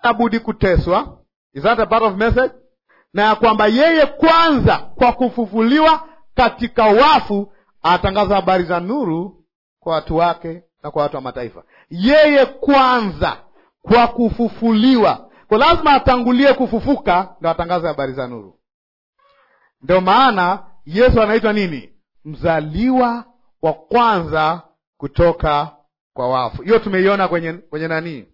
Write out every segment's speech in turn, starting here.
budi kuteswa. Is that a part of message? Na ya kwamba yeye kwanza kwa kufufuliwa katika wafu atangaza habari za nuru kwa watu wake na kwa watu wa mataifa. Yeye kwanza kwa kufufuliwa, kwa lazima atangulie kufufuka ndo atangaze habari za nuru. Ndio maana Yesu anaitwa nini? Mzaliwa wa kwanza kutoka kwa wafu. Hiyo tumeiona kwenye kwenye nani?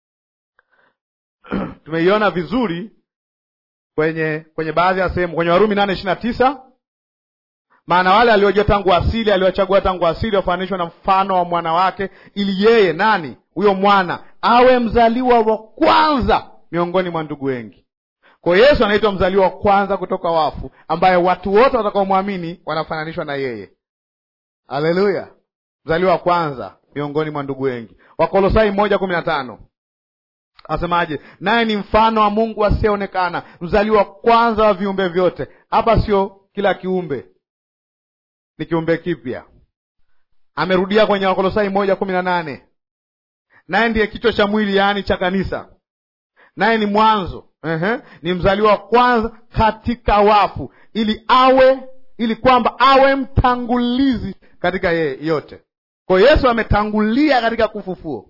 tumeiona vizuri kwenye kwenye baadhi ya sehemu kwenye Warumi nane ishirini na tisa maana wale aliojua tangu asili aliwachagua tangu asili wafananishwa na mfano wa mwana wake, ili yeye nani? Huyo mwana awe mzaliwa wa kwanza miongoni mwa ndugu wengi. Kwa hiyo Yesu anaitwa mzaliwa wa kwanza kutoka wafu, ambaye watu wote watakaomwamini wanafananishwa na yeye. Haleluya! mzaliwa wa kwanza miongoni mwa ndugu wengi. Wakolosai moja kumi na tano asemaje? Naye ni mfano wa Mungu asiyeonekana, mzaliwa wa kwanza wa viumbe vyote. Hapa sio kila kiumbe ni kiumbe kipya. Amerudia kwenye Wakolosai moja kumi na nane naye ndiye kichwa cha mwili, yaani cha kanisa, naye ni mwanzo Ehe, ni mzaliwa wa kwanza katika wafu, ili awe ili kwamba awe mtangulizi katika yeye yote. Kwa hiyo Yesu ametangulia katika kufufuo,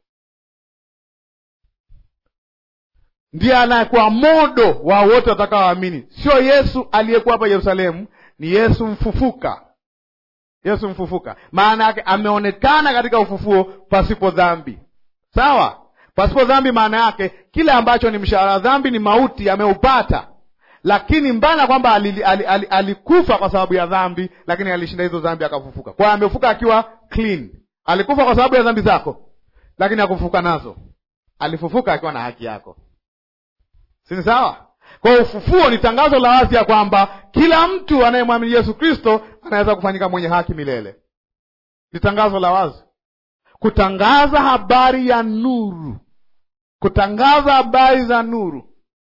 ndiye anayekuwa modo wa wote watakaoamini. Sio Yesu aliyekuwa hapa Yerusalemu, ni Yesu mfufuka. Yesu mfufuka, maana yake ameonekana katika ufufuo pasipo dhambi. Sawa, pasipo dhambi, maana yake kile ambacho ni mshahara dhambi ni mauti, ameupata. Lakini mbana kwamba alikufa ali, ali, ali kwa sababu ya dhambi, lakini alishinda hizo dhambi akafufuka. Kwa hiyo amefufuka akiwa clean. Alikufa kwa sababu ya dhambi zako, lakini hakufufuka nazo. Alifufuka akiwa na haki yako, si ni sawa? Kwa hiyo ufufuo ni tangazo la wazi ya kwamba kila mtu anayemwamini Yesu Kristo anaweza kufanyika mwenye haki milele. Ni tangazo la wazi, kutangaza habari ya nuru, kutangaza habari za nuru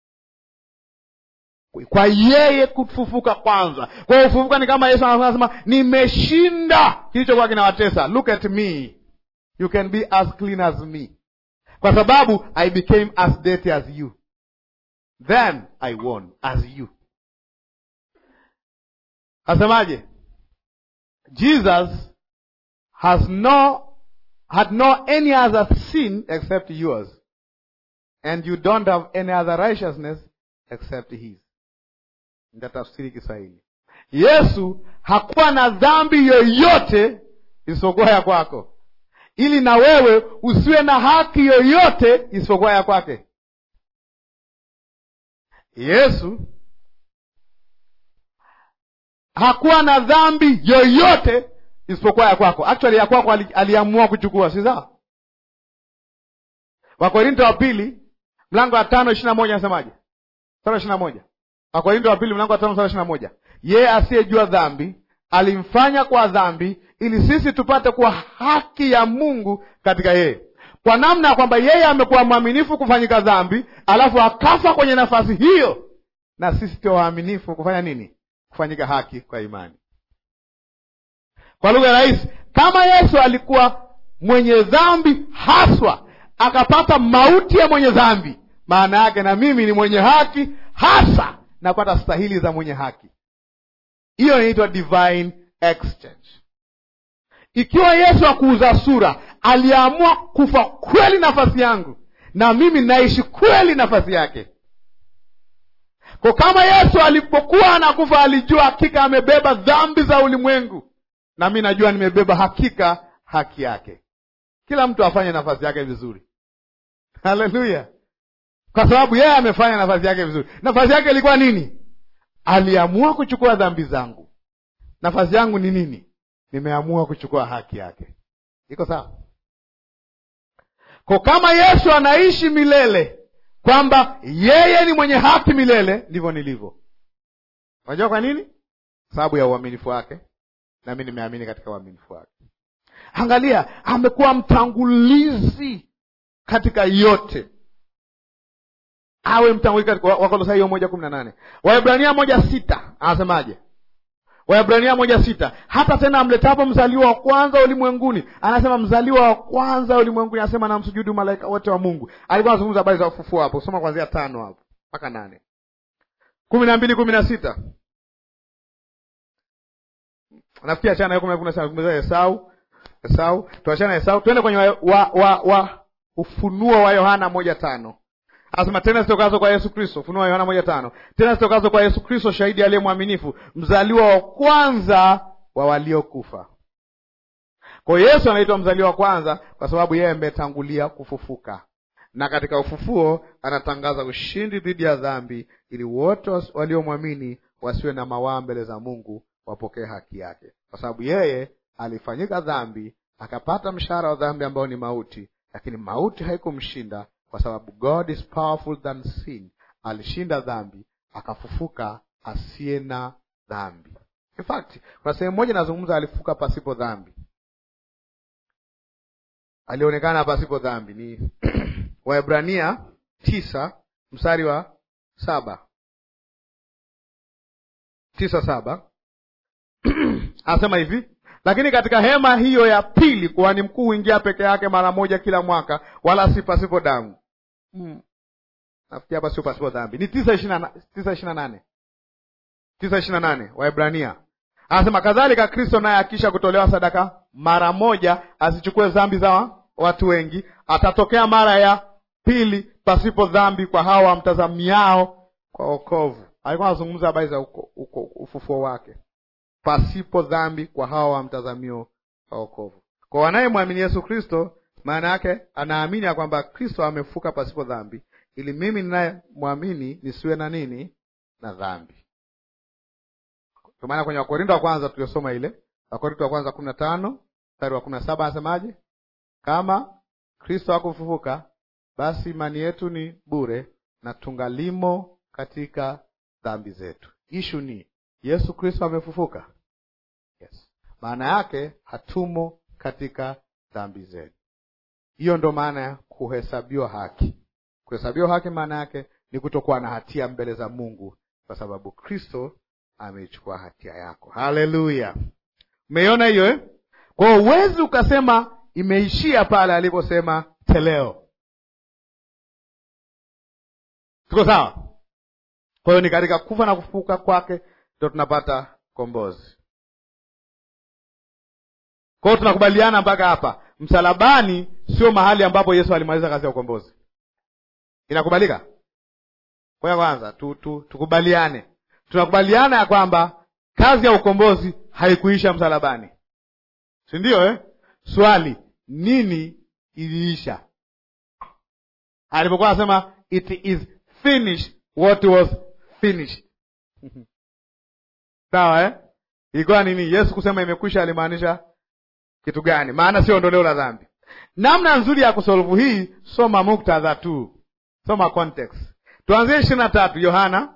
kwa yeye kufufuka kwanza. Kwa hiyo ufufuka ni kama Yesu anasema nimeshinda kilichokuwa kinawatesa. Look at me, you can be as clean as me, kwa sababu I became as dirty as you then I won as you. Asemaje? Jesus has no had no any other sin except yours and you don't have any other righteousness except his. Ndatafsiri Kiswahili. Yesu hakuwa na dhambi yoyote isipokuwa ya kwako, ili na wewe usiwe na haki yoyote isipokuwa ya kwake. Yesu hakuwa na dhambi yoyote isipokuwa ya kwako. Actually ya kwako aliamua kuchukua, si sawa? Wakorinto wa pili mlango wa tano ishirini na moja anasemaje? Sura ishirini na moja Wakorinto wa pili mlango wa tano sura ishirini na moja yeye asiyejua dhambi alimfanya kwa dhambi, ili sisi tupate kuwa haki ya Mungu katika yeye kwa namna ya kwamba yeye amekuwa mwaminifu kufanyika dhambi, alafu akafa kwenye nafasi hiyo, na sisi tuwe waaminifu kufanya nini? Kufanyika haki kwa imani. Kwa lugha rahisi, kama Yesu alikuwa mwenye dhambi haswa, akapata mauti ya mwenye dhambi, maana yake na mimi ni mwenye haki hasa, napata stahili za mwenye haki. Hiyo inaitwa divine exchange. Ikiwa Yesu akuuza sura aliamua kufa kweli nafasi yangu, na mimi naishi kweli nafasi yake. Kwa kama Yesu alipokuwa anakufa alijua hakika amebeba dhambi za ulimwengu, na mi najua nimebeba hakika haki yake. Kila mtu afanye nafasi yake vizuri. Haleluya! Kwa sababu yeye amefanya nafasi yake vizuri. Nafasi yake ilikuwa nini? Aliamua kuchukua dhambi zangu. Nafasi yangu ni nini? Nimeamua kuchukua haki yake. Iko sawa? Kwa kama Yesu anaishi milele, kwamba yeye ni mwenye haki milele, ndivyo nilivyo. Unajua kwa nini? Sababu ya uaminifu wake, na mimi nimeamini katika uaminifu wake. Angalia, amekuwa mtangulizi katika yote, awe mtangulizi katika Wakolosai hiyo moja kumi na nane Waebrania moja sita anasemaje? Waebrania moja sita hata tena amletapo mzaliwa wa kwanza ulimwenguni, anasema mzaliwa wa kwanza ulimwenguni, anasema namsujudu malaika wote wa Mungu. Alikuwa anazungumza habari za ufufuo hapo, soma kuanzia tano hapo mpaka nane kumi na mbili kumi na sita nafikiri achana kumi na kumi na sita nazungumzia Esau. Esau, tuachana Esau, tuende kwenye wa, wa, wa, wa Ufunuo wa Yohana moja tano Anasema tena zitokazo kwa Yesu Kristo, Ufunuo wa Yohana moja tano tena zitokazo kwa Yesu Kristo, shahidi aliye mwaminifu, mzaliwa wa kwanza wa waliokufa. Kwa hiyo Yesu anaitwa mzaliwa wa kwanza kwa sababu yeye ametangulia kufufuka, na katika ufufuo anatangaza ushindi dhidi ya dhambi, ili wote waliomwamini wasiwe na mawaa mbele za Mungu, wapokee haki yake, kwa sababu yeye alifanyika dhambi, akapata mshahara wa dhambi ambao ni mauti, lakini mauti haikumshinda kwa sababu God is powerful than sin. Alishinda dhambi akafufuka asiye na dhambi. In fact, kuna sehemu moja nazungumza, alifufuka pasipo dhambi, alionekana pasipo dhambi. Ni Waebrania tisa mstari wa saba tisa saba anasema hivi lakini katika hema hiyo ya pili kuhani mkuu huingia peke yake mara moja kila mwaka, wala si pasipo damu. Hmm. Nafikiri hapa sio pasipo dhambi, ni tisa ishirini na nane tisa ishirini na nane Waebrania anasema kadhalika Kristo naye akisha kutolewa sadaka mara moja asichukue dhambi za watu wengi, atatokea mara ya pili pasipo dhambi kwa hao wamtazamiao kwa wokovu. Alikuwa anazungumza habari za ufufuo wake pasipo dhambi kwa hawa wamtazamio wa wokovu. Kwa wanayemwamini Yesu Kristo, maana yake anaamini ya kwamba Kristo amefuka pasipo dhambi, ili mimi ninayemwamini nisiwe na nini na dhambi. Kwa maana kwenye Wakorinto wa kwanza tuliosoma ile Wakorinto wa kwanza kumi na tano mstari wa kumi na saba anasemaje? Kama Kristo hakufufuka, basi imani yetu ni bure na tungalimo katika dhambi zetu. Ishu ni Yesu Kristo amefufuka. Yes. Maana yake hatumo katika dhambi zetu. Hiyo ndo maana ya kuhesabiwa haki. Kuhesabiwa haki maana yake ni kutokuwa na hatia mbele za Mungu, kwa sababu Kristo ameichukua hatia yako. Haleluya! Umeiona hiyo eh? Kwa hiyo huwezi ukasema imeishia pale aliposema teleo. Tuko sawa? Kwa hiyo ni katika kufa na kufufuka kwake ndio tunapata kombozi. Kwa hiyo tunakubaliana mpaka hapa, msalabani sio mahali ambapo Yesu alimaliza kazi ya ukombozi. Inakubalika? Kwa kwanza tu, tu, tukubaliane, tunakubaliana ya kwamba kazi ya ukombozi haikuisha msalabani, si ndio eh? Swali, nini iliisha? Alipokuwa anasema it is finished, what was finished Sawa eh? Ilikuwa nini? Yesu kusema imekwisha alimaanisha kitu gani? Maana sio ondoleo la dhambi. Namna nzuri ya kusolvu hii, soma muktadha tu, soma context. Tuanzie ishirini na tatu Yohana,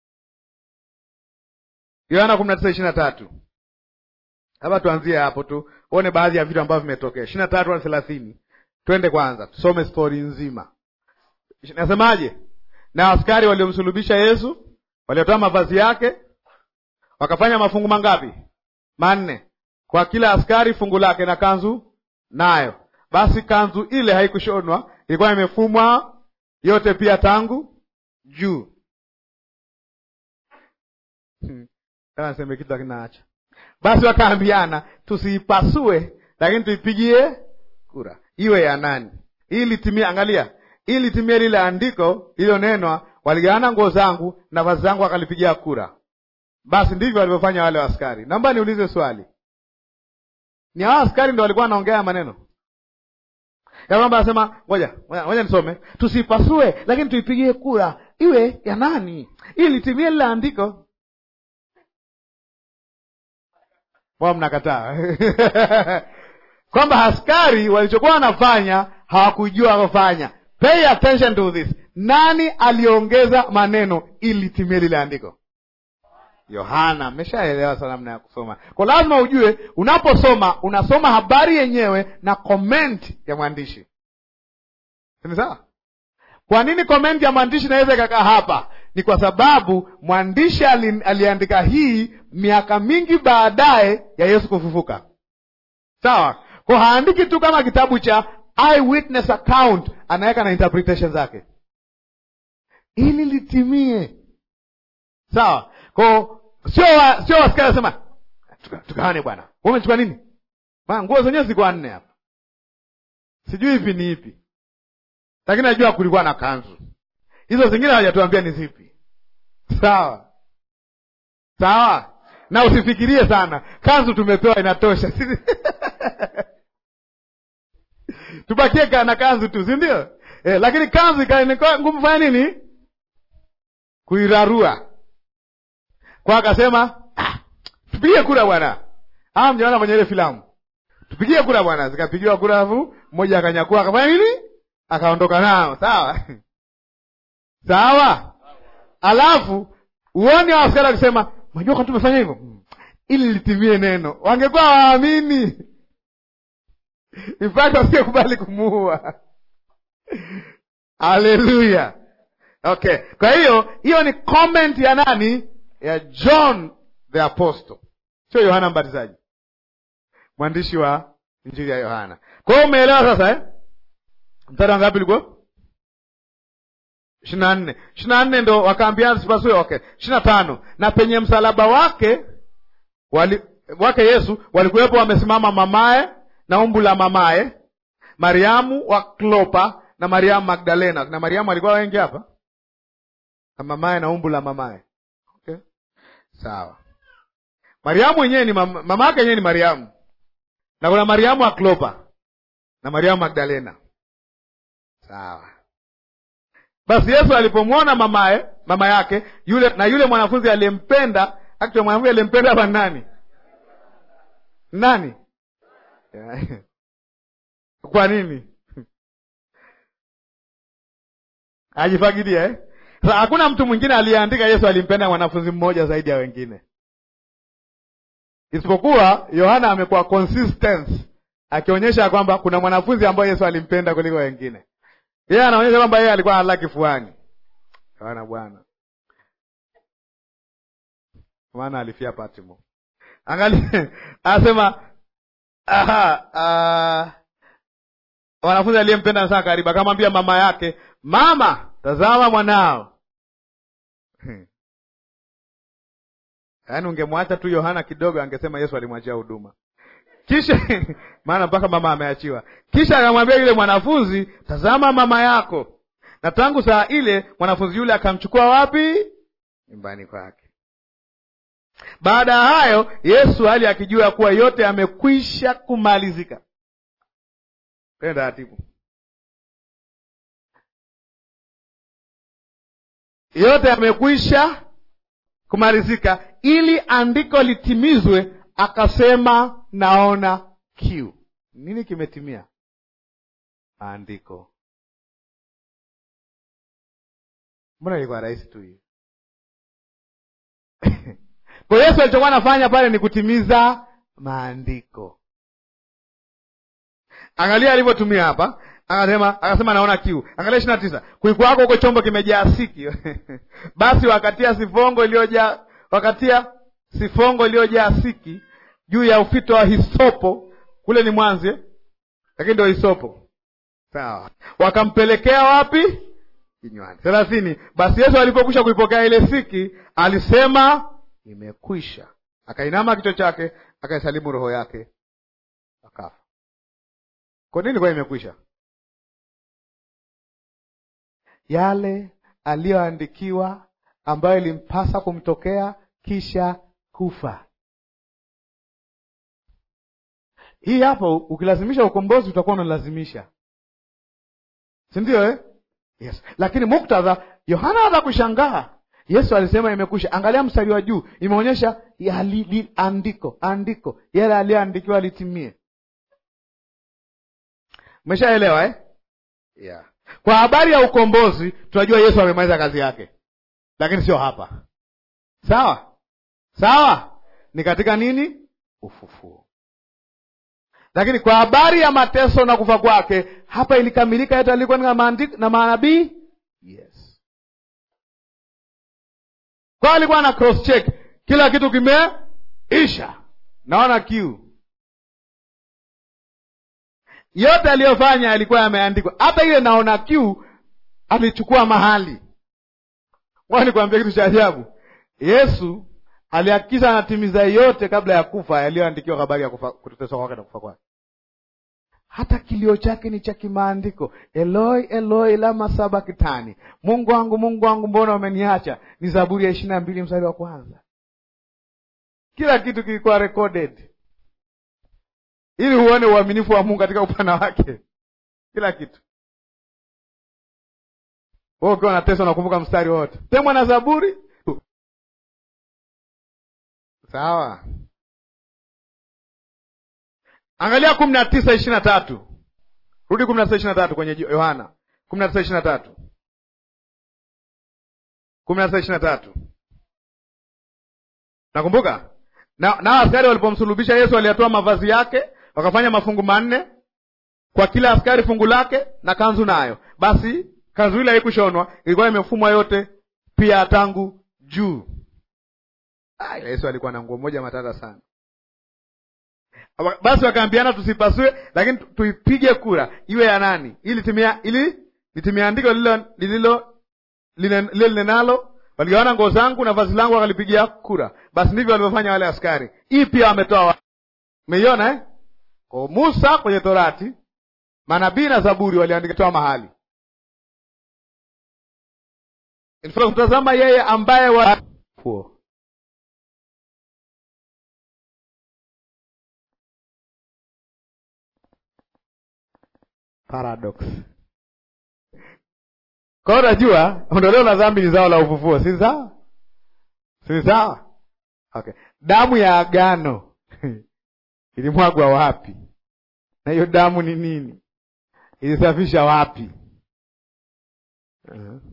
Yohana kumi na tisa ishirini na tatu hapa tuanzie hapo tu uone baadhi ya vitu ambavyo vimetokea. ishirini na tatu hadi thelathini Twende kwanza tusome stori nzima. Nasemaje? Na askari waliomsulubisha Yesu waliotoa mavazi yake wakafanya mafungu mangapi? Manne. Kwa kila askari fungu lake na kanzu nayo. Basi kanzu ile haikushonwa, ilikuwa imefumwa yote pia tangu juu. Hmm. Naseme kitu akinaacha. Basi wakaambiana, tusiipasue, lakini tuipigie kura, iwe ya nani, ili timie. Angalia, ili timie lile andiko lililonenwa, waligawana nguo zangu na vazi zangu wakalipigia kura. Basi ndivyo walivyofanya wale askari. Naomba niulize swali, ni hao askari ndo walikuwa wanaongea maneno ya kwamba anasema, ngoja ngoja nisome, tusipasue lakini tuipigie kura iwe ya nani, ili timie lile andiko. Wao mnakataa kwamba askari walichokuwa wanafanya hawakujua wakufanya. Pay attention to this. Nani aliongeza maneno ili timie lile andiko? Yohana. Mmeshaelewa sana namna ya kusoma, kwa lazima ujue unaposoma, unasoma habari yenyewe na comment ya mwandishi. Ni sawa? Kwa nini comment ya mwandishi inaweza ikakaa hapa? ni kwa sababu mwandishi ali, aliandika hii miaka mingi baadaye ya Yesu kufufuka. Sawa, kwa haandiki tu kama kitabu cha eyewitness account, anaweka na interpretation zake ili litimie. Sawa, kwa sio wa, sio wasikia nasema tugawane bwana, wewe umechukua nini? Ma nguo zenyewe ziko nne hapa, sijui hivi ni ipi, lakini najua kulikuwa na kanzu hizo, zingine hawajatuambia ni zipi. Sawa sawa, na usifikirie sana, kanzu tumepewa inatosha tubakie na kanzu tu, si ndio? Eh, lakini kanzu ikawa ngumu fanya nini? Kuirarua kwa akasema ah, tupige kura bwana. Ah, mjaona kwenye ile filamu, tupigie kura bwana. Zikapigiwa kura, afu mmoja akanyakua akafanya nini? Akaondoka nao. Sawa sawa. Alafu uone askari akisema, unajua kwa tumefanya hivyo ili litimie neno. Wangekuwa waamini infakt wasingekubali kumuua. Haleluya! Okay, kwa hiyo hiyo ni comment ya nani? Ya John the Apostle, sio Yohana Mbatizaji, mwandishi wa injili ya Yohana. Kwa hiyo umeelewa sasa eh? Mstari wa ngapi ulikuwa? ishirini na nne ishirini na nne ndo wakaambiana sipasue. Okay, ishirini na tano na penye msalaba wake wali, wake Yesu walikuwepo wamesimama mamaye na umbu la mamaye Mariamu wa Klopa na Mariamu Magdalena. Na Mariamu alikuwa wengi hapa na mamaye na umbu la mamaye. Okay, sawa. Mariamu wenyewe ni mama, mama yake yenyewe ni Mariamu, na kuna Mariamu wa Klopa na Mariamu Magdalena. Sawa. Basi Yesu alipomwona mamaye mama yake yule na yule mwanafunzi aliyempenda, actually mwanafunzi aliyempenda hapa nani? Nani? Kwa nini ajifagidia eh? Sasa hakuna mtu mwingine aliyeandika Yesu alimpenda mwanafunzi mmoja zaidi ya wengine, isipokuwa Yohana amekuwa consistent akionyesha kwamba kuna mwanafunzi ambaye Yesu alimpenda kuliko wengine. Yeye anaonyesha kwamba yeye alikuwa analala kifuani. Yohana bwana, maana alifia Patmo. Angalia, anasema aha, uh, wanafunzi aliyempenda sana karibu, akamwambia mama yake, mama, tazama mwanao. Yaani ungemwacha tu Yohana kidogo, angesema Yesu alimwachia huduma. Kisha maana mpaka mama ameachiwa. Kisha akamwambia yule mwanafunzi, tazama mama yako. Na tangu saa ile mwanafunzi yule akamchukua wapi? Nyumbani kwake. Baada ya hayo, Yesu hali akijua kuwa yote yamekwisha kumalizika. Tena taratibu, yote yamekwisha kumalizika, ili andiko litimizwe, akasema naona kiu. Nini kimetimia? Andiko. Mbona ilikuwa rahisi tu hiyo? Kwa Yesu alichokuwa anafanya pale ni kutimiza maandiko. Angalia alivyotumia hapa, akasema akasema naona kiu. Angalia ishirini na tisa kulikuwako huko chombo kimejaa siki basi wakatia sifongo iliyojaa wakatia sifongo iliyojaa siki juu ya ufito wa hisopo, kule ni mwanzi, lakini ndio hisopo. Sawa, wakampelekea wapi? Kinywani. thelathini. Basi Yesu alipokwisha kuipokea ile siki, alisema imekwisha, akainama kichwa chake, akaisalimu roho yake, akafa. Kwa nini kwa imekwisha? Yale aliyoandikiwa ambayo ilimpasa kumtokea kisha kufa. Hii hapo, ukilazimisha ukombozi utakuwa unalazimisha, si ndio eh? Yes, lakini muktadha, Yohana hata kushangaa Yesu alisema imekwisha. Angalia mstari wa juu, imeonyesha andiko andiko, yale aliyoandikiwa litimie. Umeshaelewa eh? Yeah. Kwa habari ya ukombozi tunajua Yesu amemaliza kazi yake, lakini sio hapa. Sawa sawa, ni katika nini? Ufufuo. Lakini kwa habari ya mateso na kufa kwake, hapa ilikamilika yote alikuwa na maandiko na manabii. Yes, kwa alikuwa na cross check kila kitu kimeisha naona kiu yote aliyofanya alikuwa yameandikwa hata ile naona kiu alichukua mahali nikwambia kitu cha ajabu yesu alihakikisha anatimiza yote kabla ya kufa yaliyoandikiwa habari ya kufa- kuteswa kwake na kufa kwake hata kilio chake ni cha kimaandiko eloi eloi lama sabakitani mungu wangu mungu wangu mbona umeniacha ni zaburi ya ishiri na mbili mstari wa kwanza kila kitu kilikuwa recorded ili huone uaminifu wa mungu katika upana wake kila kitu wewe ukiwa unateswa nakumbuka mstari wote temwa na zaburi sawa angalia kumi na tisa ishiri na tatu rudi kumi na tisa ishiri na tatu kwenye yohana kumi na tisa ishiri na tatu kumi na tisa ishiri na tatu nakumbuka na nao askari walipomsulubisha yesu waliyatoa mavazi yake wakafanya mafungu manne kwa kila askari fungu lake na kanzu nayo basi kanzu ile haikushonwa ilikuwa imefumwa yote pia tangu juu Ah, yesu alikuwa na nguo moja matata sana basi wakaambiana tusipasue lakini tu- tuipige kura iwe ya nani ili timia ili litimia andiko lililo lililo lile lile linenalo waligawana nguo zangu na vazi langu wakalipigia kura basi ndivyo walivyofanya wale askari hii pia wametoa wa- umeiona eh? kwa musa kwenye torati manabii na zaburi waliandikitoa mahali In fact, kutazama yeye ambaye wa Fuo. paradox kwa hiyo unajua ondoleo la dhambi ni zao la ufufuo si sawa si sawa okay damu ya agano ilimwagwa wapi na hiyo damu ni nini ilisafisha wapi uh-huh.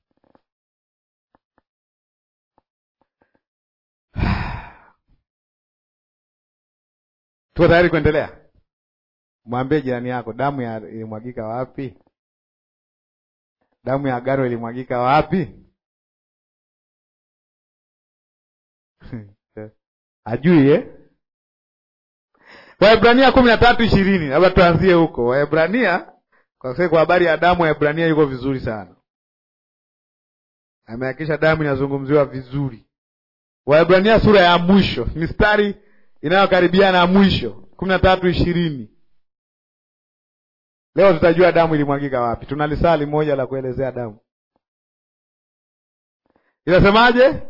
tuko tayari kuendelea mwambie jirani yako damu ya ilimwagika wapi damu ya agano ilimwagika wapi ajui eh? waebrania kumi na tatu ishirini labda tuanzie huko waebrania kwa sababu kwa habari ya damu waebrania yuko vizuri sana amehakikisha damu inazungumziwa vizuri waebrania sura ya mwisho mistari inayokaribiana na mwisho kumi na tatu ishirini leo tutajua damu ilimwagika wapi tuna lisali moja la kuelezea damu inasemaje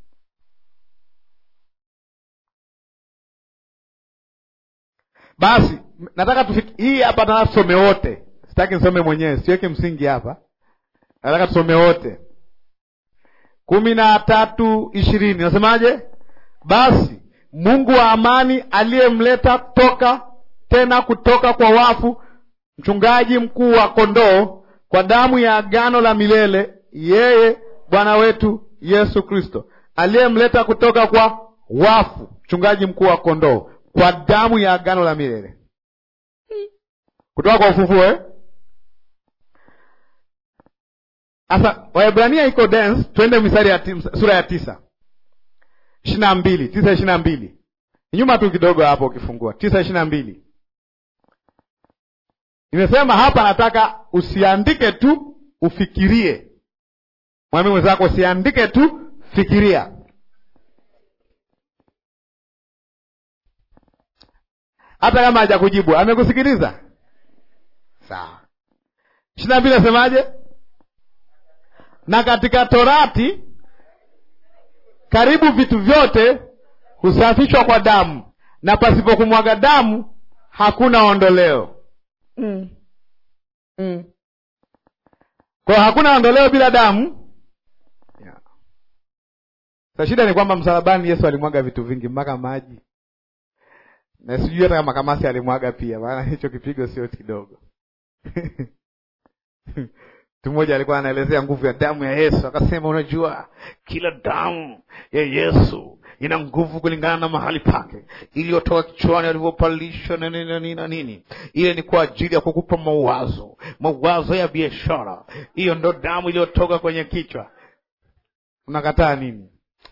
basi nataka tufiki hii hapa nataka tusome wote sitaki nisome mwenyewe siweke msingi hapa nataka tusome wote kumi na tatu ishirini nasemaje basi mungu wa amani aliyemleta toka tena kutoka kwa wafu mchungaji mkuu wa kondoo kwa damu ya agano la milele yeye bwana wetu yesu kristo aliyemleta kutoka kwa wafu mchungaji mkuu wa kondoo kwa damu ya agano la milele kutoka kwa ufufuo eh? Sasa Waebrania iko dense, twende misari ya ti, sura ya tisa ishirini na mbili tisa ishirini na mbili nyuma tu kidogo hapo, ukifungua tisa ishirini na mbili nimesema hapa, nataka usiandike tu, ufikirie. Mwambie mwenzako usiandike tu, fikiria. Hata kama hajakujibu amekusikiliza, sawa. ishirini na mbili nasemaje? na katika Torati karibu vitu vyote husafishwa kwa damu, na pasipo kumwaga damu hakuna ondoleo. mm. mm. Kwa hakuna ondoleo bila damu yeah. Sa shida ni kwamba msalabani Yesu alimwaga vitu vingi mpaka maji, na sijui hata kama kamasi alimwaga pia, maana hicho kipigo sio kidogo Mtu mmoja alikuwa anaelezea nguvu ya damu ya Yesu, akasema, unajua kila damu ya Yesu ina nguvu kulingana na mahali pake, iliyotoka kichwani alivyopalisha na nini na nini na nini. Ile ni kwa ajili ya kukupa mawazo, mawazo ya biashara. Hiyo ndo damu iliyotoka kwenye kichwa. Unakataa nini?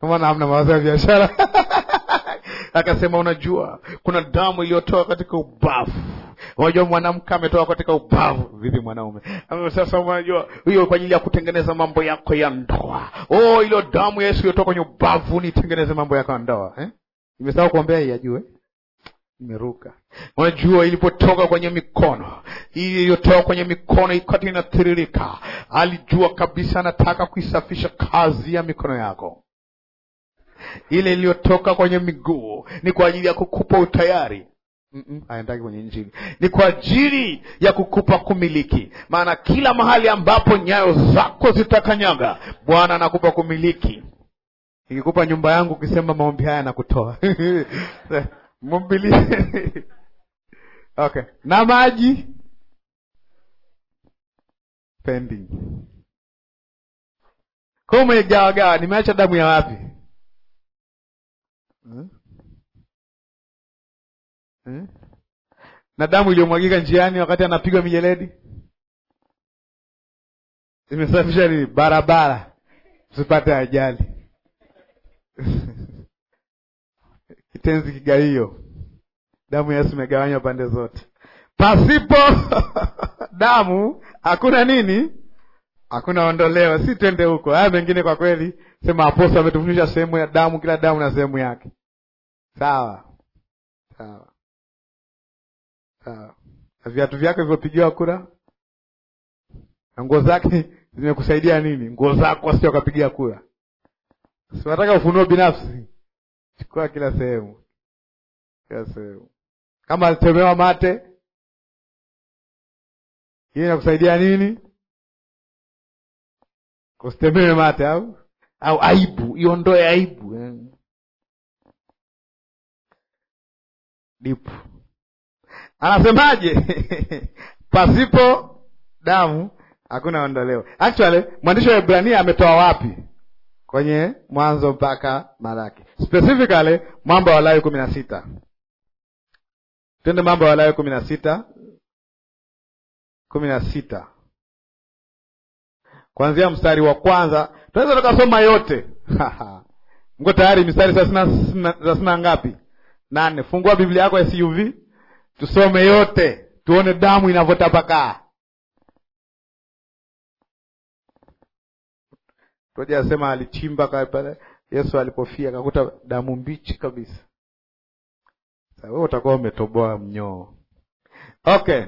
maana hamna mawazo ya biashara akasema unajua kuna damu iliyotoka katika ubavu unajua mwanamke ametoka katika ubavu vipi mwanaume sasa unajua hiyo kwa ajili ya kutengeneza mambo yako ya ndoa oh ilo damu ya yesu iliyotoka kwenye ubavu nitengeneze mambo yako ya ndoa eh? imesahau kuombea hii ajue imeruka unajua ilipotoka kwenye mikono hii iliyotoka kwenye mikono ikati inatiririka alijua kabisa anataka kuisafisha kazi ya mikono yako ile iliyotoka kwenye miguu ni kwa ajili ya kukupa utayari aendaki kwenye Injili, ni kwa ajili ya kukupa kumiliki. Maana kila mahali ambapo nyayo zako zitakanyaga, Bwana anakupa kumiliki. Ikikupa nyumba yangu, ukisema maombi haya nakutoa mbili okay, na maji pending kwa umegawagawa, nimeacha damu ya wapi? hmm? Hmm? na damu iliyomwagika njiani wakati anapigwa mijeledi imesafisha nini? Barabara usipate ajali. Kitenzi kigawio, damu ya Yesu imegawanywa pande zote. Pasipo damu hakuna nini? Hakuna ondoleo. Si twende huko, haya mengine kwa kweli, sema apostol ametufundisha sehemu ya damu, kila damu na sehemu yake. Sawa sawa sawa. Na viatu vyake vilivyopigiwa kura na nguo zake zimekusaidia nini? Nguo zako sio kapigia kura. Siwataka ufunuo binafsi, chukua kila sehemu, kila sehemu. Kama alitemewa mate, hiyo inakusaidia nini? Kusitemewe mate au au aibu, iondoe aibu eh. Dipu anasemaje? pasipo damu hakuna ondoleo. Actually mwandishi wa Ibrania ametoa wapi? Kwenye Mwanzo mpaka Malaki, specifically Mambo ya Walawi kumi na sita. Twende Mambo ya Walawi kumi na sita kumi na sita kuanzia mstari wa kwanza, tunaweza tukasoma yote mko tayari? Mistari thelathini na ngapi? Nane. Fungua Biblia yako ya SUV tusome yote, tuone damu inavyotapakaa. Toja asema alichimba pale Yesu alipofia akakuta damu mbichi kabisa. Sasa wewe utakuwa umetoboa mnyoo. Okay,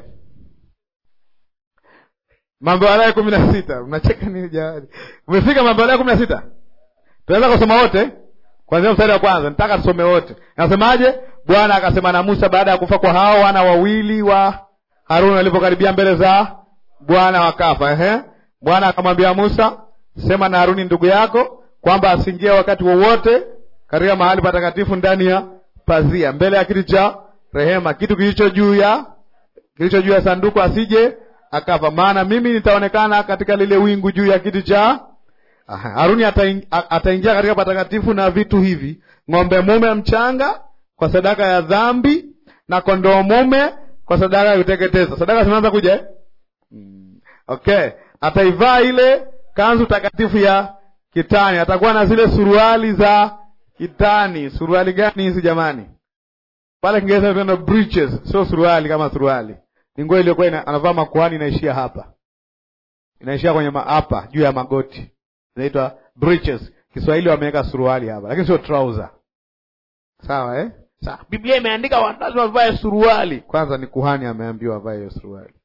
Mambo ya Walawi kumi na sita. Mnacheka nini jamani? Umefika Mambo ya Walawi kumi na sita? Tunaweza kusoma wote kwanzia mstari wa kwanza. Nataka tusome wote. Nasemaje? Bwana akasema na Musa baada ya kufa kwa hao wana wawili wa Haruni walipokaribia mbele za Bwana wakafa. Ehe, Bwana akamwambia Musa, sema na Haruni ndugu yako kwamba asiingie wakati wowote katika mahali patakatifu ndani ya pazia mbele ya kiti cha rehema, kitu kilicho juu ya kilicho juu ya sanduku, asije akafa, maana mimi nitaonekana katika lile wingu juu ya kiti cha Haruni. Ataingia katika patakatifu na vitu hivi: ng'ombe mume mchanga kwa sadaka ya dhambi na kondoo mume kwa sadaka ya kuteketeza. Sadaka zimeanza kuja eh? Mm. Okay, ataivaa ile kanzu takatifu ya kitani, atakuwa na zile suruali za kitani. Suruali gani hizi jamani? Pale Kiingereza tunaenda breeches, sio suruali kama suruali, ni nguo iliyokuwa anavaa makuhani, inaishia hapa, inaishia kwenye hapa juu ya magoti, inaitwa breeches. Kiswahili wameweka suruali hapa, lakini sio trouser. Sawa eh? Sawa. Biblia imeandika lazima wavae suruali. Kwanza ni kuhani ameambiwa avae hiyo suruali.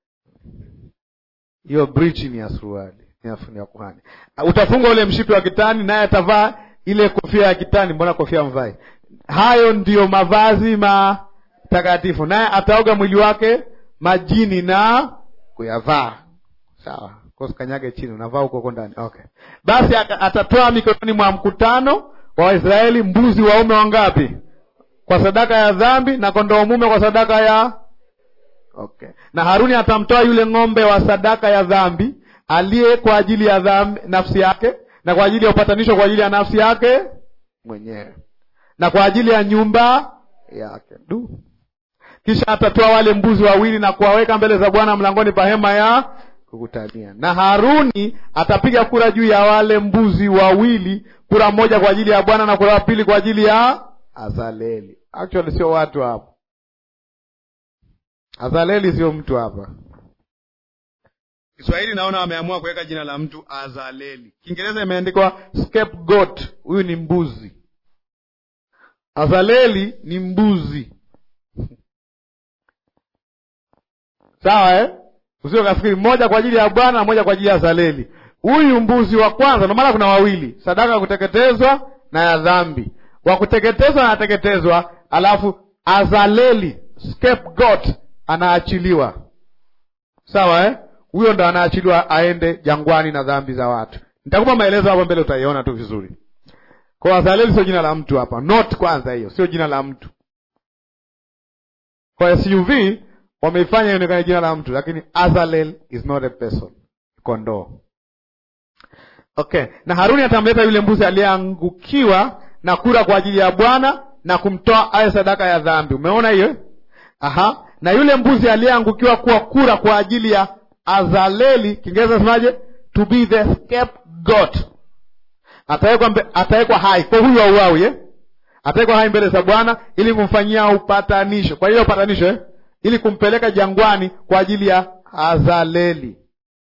Hiyo breech ni ya suruali, ni ya kuhani. Utafunga ule mshipi wa kitani, naye atavaa ile kofia ya kitani. Mbona kofia mvai? Hayo ndiyo mavazi matakatifu, naye ataoga mwili wake majini na kuyavaa. Sawa, kanyage chini, unavaa huko huko ndani. Okay, basi atatoa mikononi mwa mkutano wa Waisraeli mbuzi waume wangapi kwa sadaka ya dhambi na kondoo mume kwa sadaka ya okay. Na Haruni atamtoa yule ng'ombe wa sadaka ya dhambi aliye kwa ajili ya dhambi nafsi yake, na kwa ajili ya upatanisho kwa ajili ya nafsi yake mwenyewe, na kwa ajili ya nyumba yake du. Kisha atatoa wale mbuzi wawili na kuwaweka mbele za Bwana mlangoni pa hema ya kukutania. Na Haruni atapiga kura juu ya wale mbuzi wawili, kura moja kwa ajili ya Bwana na kura ya pili kwa ajili ya Azaleli. Actually sio watu hapa, Azaleli sio mtu hapa. Kiswahili naona wameamua kuweka jina la mtu Azaleli. Kiingereza imeandikwa scapegoat. Huyu ni mbuzi. Azaleli ni mbuzi. Sawa eh? Usio kafikiri moja kwa ajili ya Bwana na moja kwa ajili ya Azaleli. Huyu mbuzi wa kwanza, ndio maana kuna wawili, sadaka ya kuteketezwa na ya dhambi. Wa kuteketezwa anateketezwa, alafu Azaleli scapegoat anaachiliwa. Sawa eh? Huyo ndo anaachiliwa aende jangwani na dhambi za watu. Nitakupa maelezo hapo mbele, utaiona tu vizuri. Kwa Azaleli sio jina la mtu hapa, not kwanza, hiyo sio jina la mtu. Kwa SUV wameifanya ionekane jina la mtu, lakini Azalel is not a person, kondoo. Okay, na Haruni atamleta yule mbuzi aliyeangukiwa na kura kwa ajili ya Bwana na kumtoa aye sadaka ya dhambi. Umeona hiyo? Aha, na yule mbuzi aliyeangukiwa kuwa kura kwa ajili ya Azaleli, Kiingereza semaje? To be the scapegoat. Atawekwa atawekwa hai kwa huyu auawi, eh? Atawekwa hai mbele za Bwana ili kumfanyia upatanisho. Kwa hiyo upatanisho eh? Ili kumpeleka jangwani kwa ajili ya Azaleli.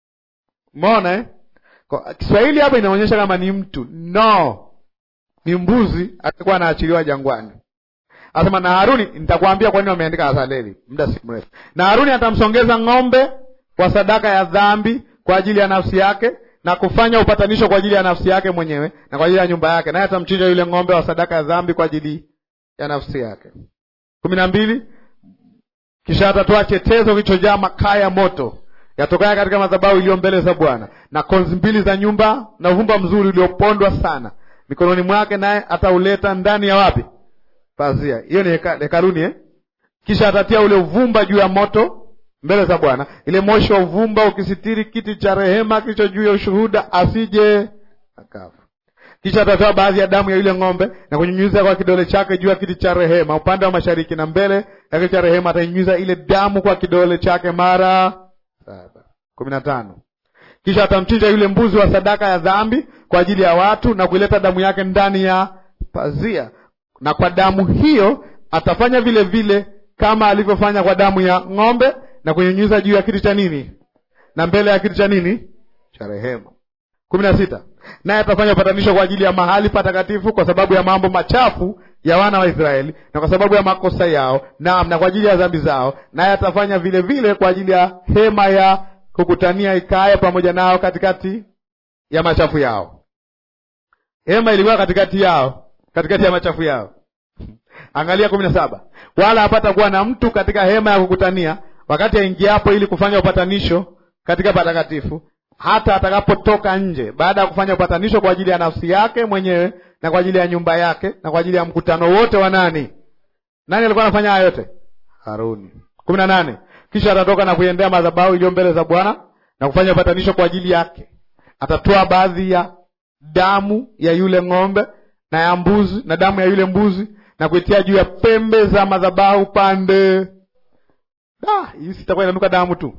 Umeona eh? Kwa Kiswahili hapa inaonyesha kama ni mtu. No. Ni mbuzi atakuwa anaachiliwa jangwani. Asema na Haruni, nitakwambia kwa nini wameandika Azaleli muda si mrefu. Na Haruni atamsongeza ng'ombe kwa sadaka ya dhambi kwa ajili ya nafsi yake na kufanya upatanisho kwa ajili ya nafsi yake mwenyewe na kwa ajili ya nyumba yake, naye atamchinja yule ng'ombe wa sadaka ya dhambi kwa ajili ya nafsi yake. kumi na mbili. Kisha atatoa chetezo kilichojaa makaa ya moto yatokaya katika madhabahu iliyo mbele za Bwana na konzi mbili za nyumba na uvumba mzuri uliopondwa sana mikononi mwake, naye atauleta ndani ya wapi? Pazia. Hiyo ni heka, hekaluni eh? Kisha atatia ule uvumba juu ya moto mbele za Bwana, ile moshi wa uvumba ukisitiri kiti cha rehema kilicho juu ya ushuhuda, asije akafa. Kisha atatoa baadhi ya damu ya yule ng'ombe na kunyunyiza kwa kidole chake juu ya kiti cha rehema upande wa mashariki, na mbele ya kiti cha rehema atanyunyiza ile damu kwa kidole chake mara saba. kumi na tano. Kisha atamchinja yule mbuzi wa sadaka ya dhambi kwa ajili ya watu na kuileta damu yake ndani ya pazia, na kwa damu hiyo atafanya vile vile kama alivyofanya kwa damu ya ng'ombe na kunyunyiza juu ya kiti cha nini na mbele ya kiti cha nini cha rehema. kumi na sita. Naye atafanya upatanisho kwa ajili ya mahali patakatifu kwa sababu ya mambo machafu ya wana wa Israeli na kwa sababu ya makosa yao, naam, na kwa ajili ya dhambi zao. Naye atafanya vile vile kwa ajili ya hema ya kukutania ikae pamoja nao katikati ya machafu yao. Hema ilikuwa katikati yao, katikati ya machafu yao. Angalia kumi na saba. Wala hapata kuwa na mtu katika hema ya kukutania wakati aingiapo ili kufanya upatanisho katika patakatifu, hata atakapotoka nje, baada ya kufanya upatanisho kwa ajili ya nafsi yake mwenyewe na kwa ajili ya nyumba yake na kwa ajili ya mkutano wote wa nani? Nani alikuwa anafanya haya yote? Haruni. kumi na nane. Kisha atatoka na kuiendea madhabahu iliyo mbele za Bwana na kufanya upatanisho kwa ajili yake. Atatoa baadhi ya damu ya yule ng'ombe na ya mbuzi na damu ya yule mbuzi na kuitia juu ya pembe za madhabahu pande Da, hii sitakuwa inanuka damu tu.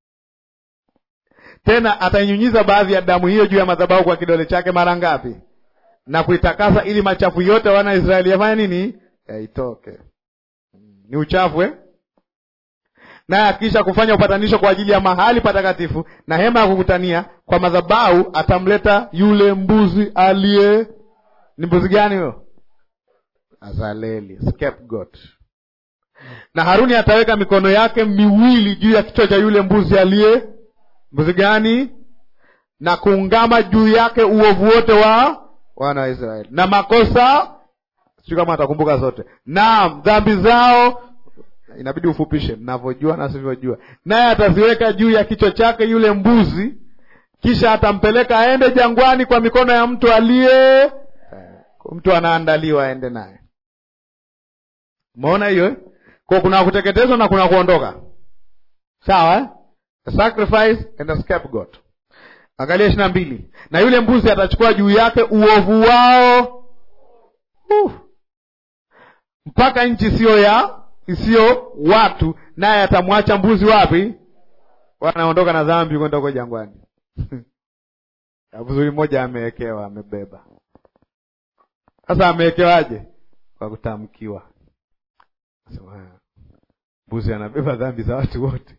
Tena atainyunyiza baadhi ya damu hiyo juu ya madhabahu kwa kidole chake mara ngapi? Na kuitakasa ili machafu yote wana Israeli yafanya nini? Yaitoke. Ni uchafu eh? Naye akisha kufanya upatanisho kwa ajili ya mahali patakatifu na hema ya kukutania kwa madhabahu, atamleta yule mbuzi aliye, ni mbuzi gani huyo? Azaleli, scapegoat na Haruni ataweka mikono yake miwili juu ya kichwa cha yule mbuzi aliye mbuzi gani, na kuungama juu yake uovu wote wa wana wa Israeli na makosa, sijui kama atakumbuka zote, naam, dhambi zao. Inabidi ufupishe, mnavyojua na sivyojua. Naye ataziweka juu ya kichwa chake yule mbuzi, kisha atampeleka aende jangwani kwa mikono ya mtu aliye, mtu anaandaliwa aende naye. Umeona hiyo eh? Kwa kuna kuteketezwa na kuna kuondoka, sawa eh? A sacrifice and a scapegoat. Angalia ishirini na mbili. Na yule mbuzi atachukua juu yake uovu wao uh, mpaka nchi isiyo ya isiyo watu, naye atamwacha mbuzi wapi? wanaondoka na dhambi kwenda huko jangwani. Abuzuri mmoja amewekewa, amebeba. Sasa amewekewaje? Kwa kutamkiwa. Sema mbuzi anabeba dhambi za watu wote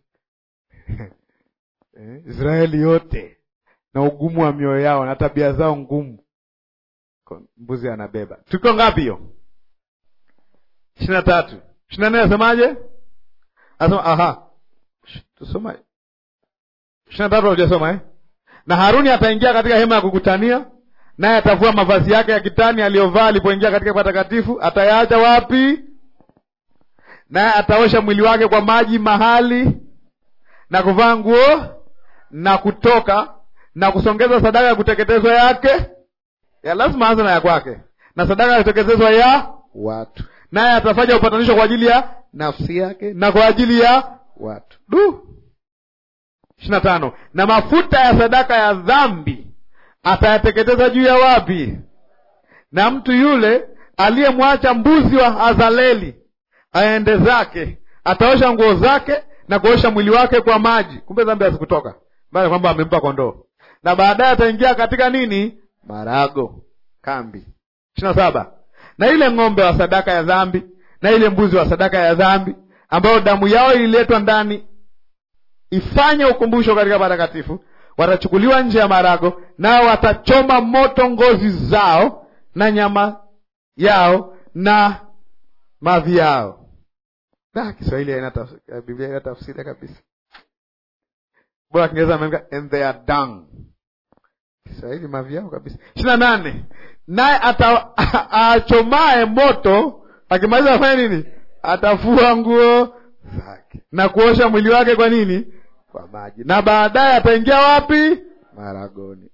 eh, Israeli yote na ugumu wa mioyo yao na tabia zao ngumu, mbuzi anabeba. Tuko ngapi hiyo? ishirini na tatu ishirini na nne Asemaje? Asema aha, tusoma ishirini na tatu hatujasoma eh? Na Haruni ataingia katika hema ya kukutania, naye atavua mavazi yake ya kitani aliyovaa alipoingia katika patakatifu, atayaacha wapi? Naye ataosha mwili wake kwa maji mahali na kuvaa nguo na kutoka na kusongeza sadaka ya kuteketezwa yake ya lazima anze na ya kwake, na sadaka ya kuteketezwa ya watu, naye atafanya upatanisho kwa ajili ya nafsi yake na kwa ajili ya watu. Du, ishirini na tano. Na mafuta ya sadaka ya dhambi atayateketeza juu ya wapi? Na mtu yule aliyemwacha mbuzi wa Azaleli aende zake, ataosha nguo zake na kuosha mwili wake kwa maji. Kumbe dhambi hazikutoka, bali kwamba amempa kondoo, na baadaye ataingia katika nini? Marago, kambi. ishirini na saba. Na ile ng'ombe wa sadaka ya dhambi na ile mbuzi wa sadaka ya dhambi ambayo damu yao ililetwa ndani ifanye ukumbusho katika patakatifu, watachukuliwa nje ya marago, nao watachoma moto ngozi zao na nyama yao na mavi yao. Da, Kiswahili haina tafsiri, Biblia haina tafsiri kabisa. Bora Kiingereza ameandika and they are dung. Kiswahili mavi yao kabisa. ishirini na nane. Naye achomae moto akimaliza afanye nini? Atafua nguo zake na kuosha mwili wake kwa nini? Kwa maji, na baadaye ataingia wapi? Maragoni.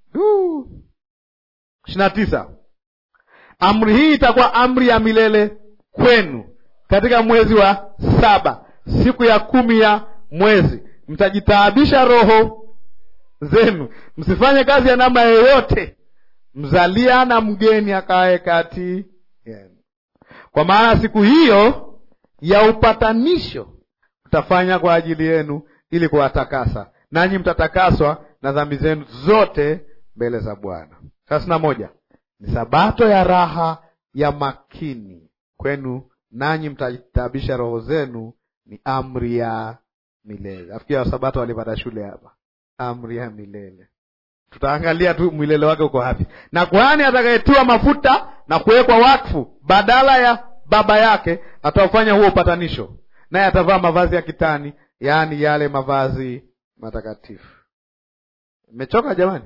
ishirini na tisa. Amri hii itakuwa amri ya milele kwenu katika mwezi wa saba, siku ya kumi ya mwezi, mtajitaabisha roho zenu, msifanye kazi ya namna yoyote, mzalia na mgeni akae kati yenu, kwa maana siku hiyo ya upatanisho mtafanya kwa ajili yenu, ili kuwatakasa, nanyi mtatakaswa na dhambi zenu zote mbele za Bwana. thelathini na moja. Ni sabato ya raha ya makini kwenu nanyi mtajitabisha roho zenu, ni amri ya milele. Afikiri wasabato walipata shule hapa, amri ya milele. Tutaangalia tu milele wake uko wapi. Na kuhani atakayetiwa mafuta na kuwekwa wakfu badala ya baba yake ataufanya huo upatanisho, naye atavaa mavazi ya kitani, yaani yale mavazi matakatifu. Imechoka jamani?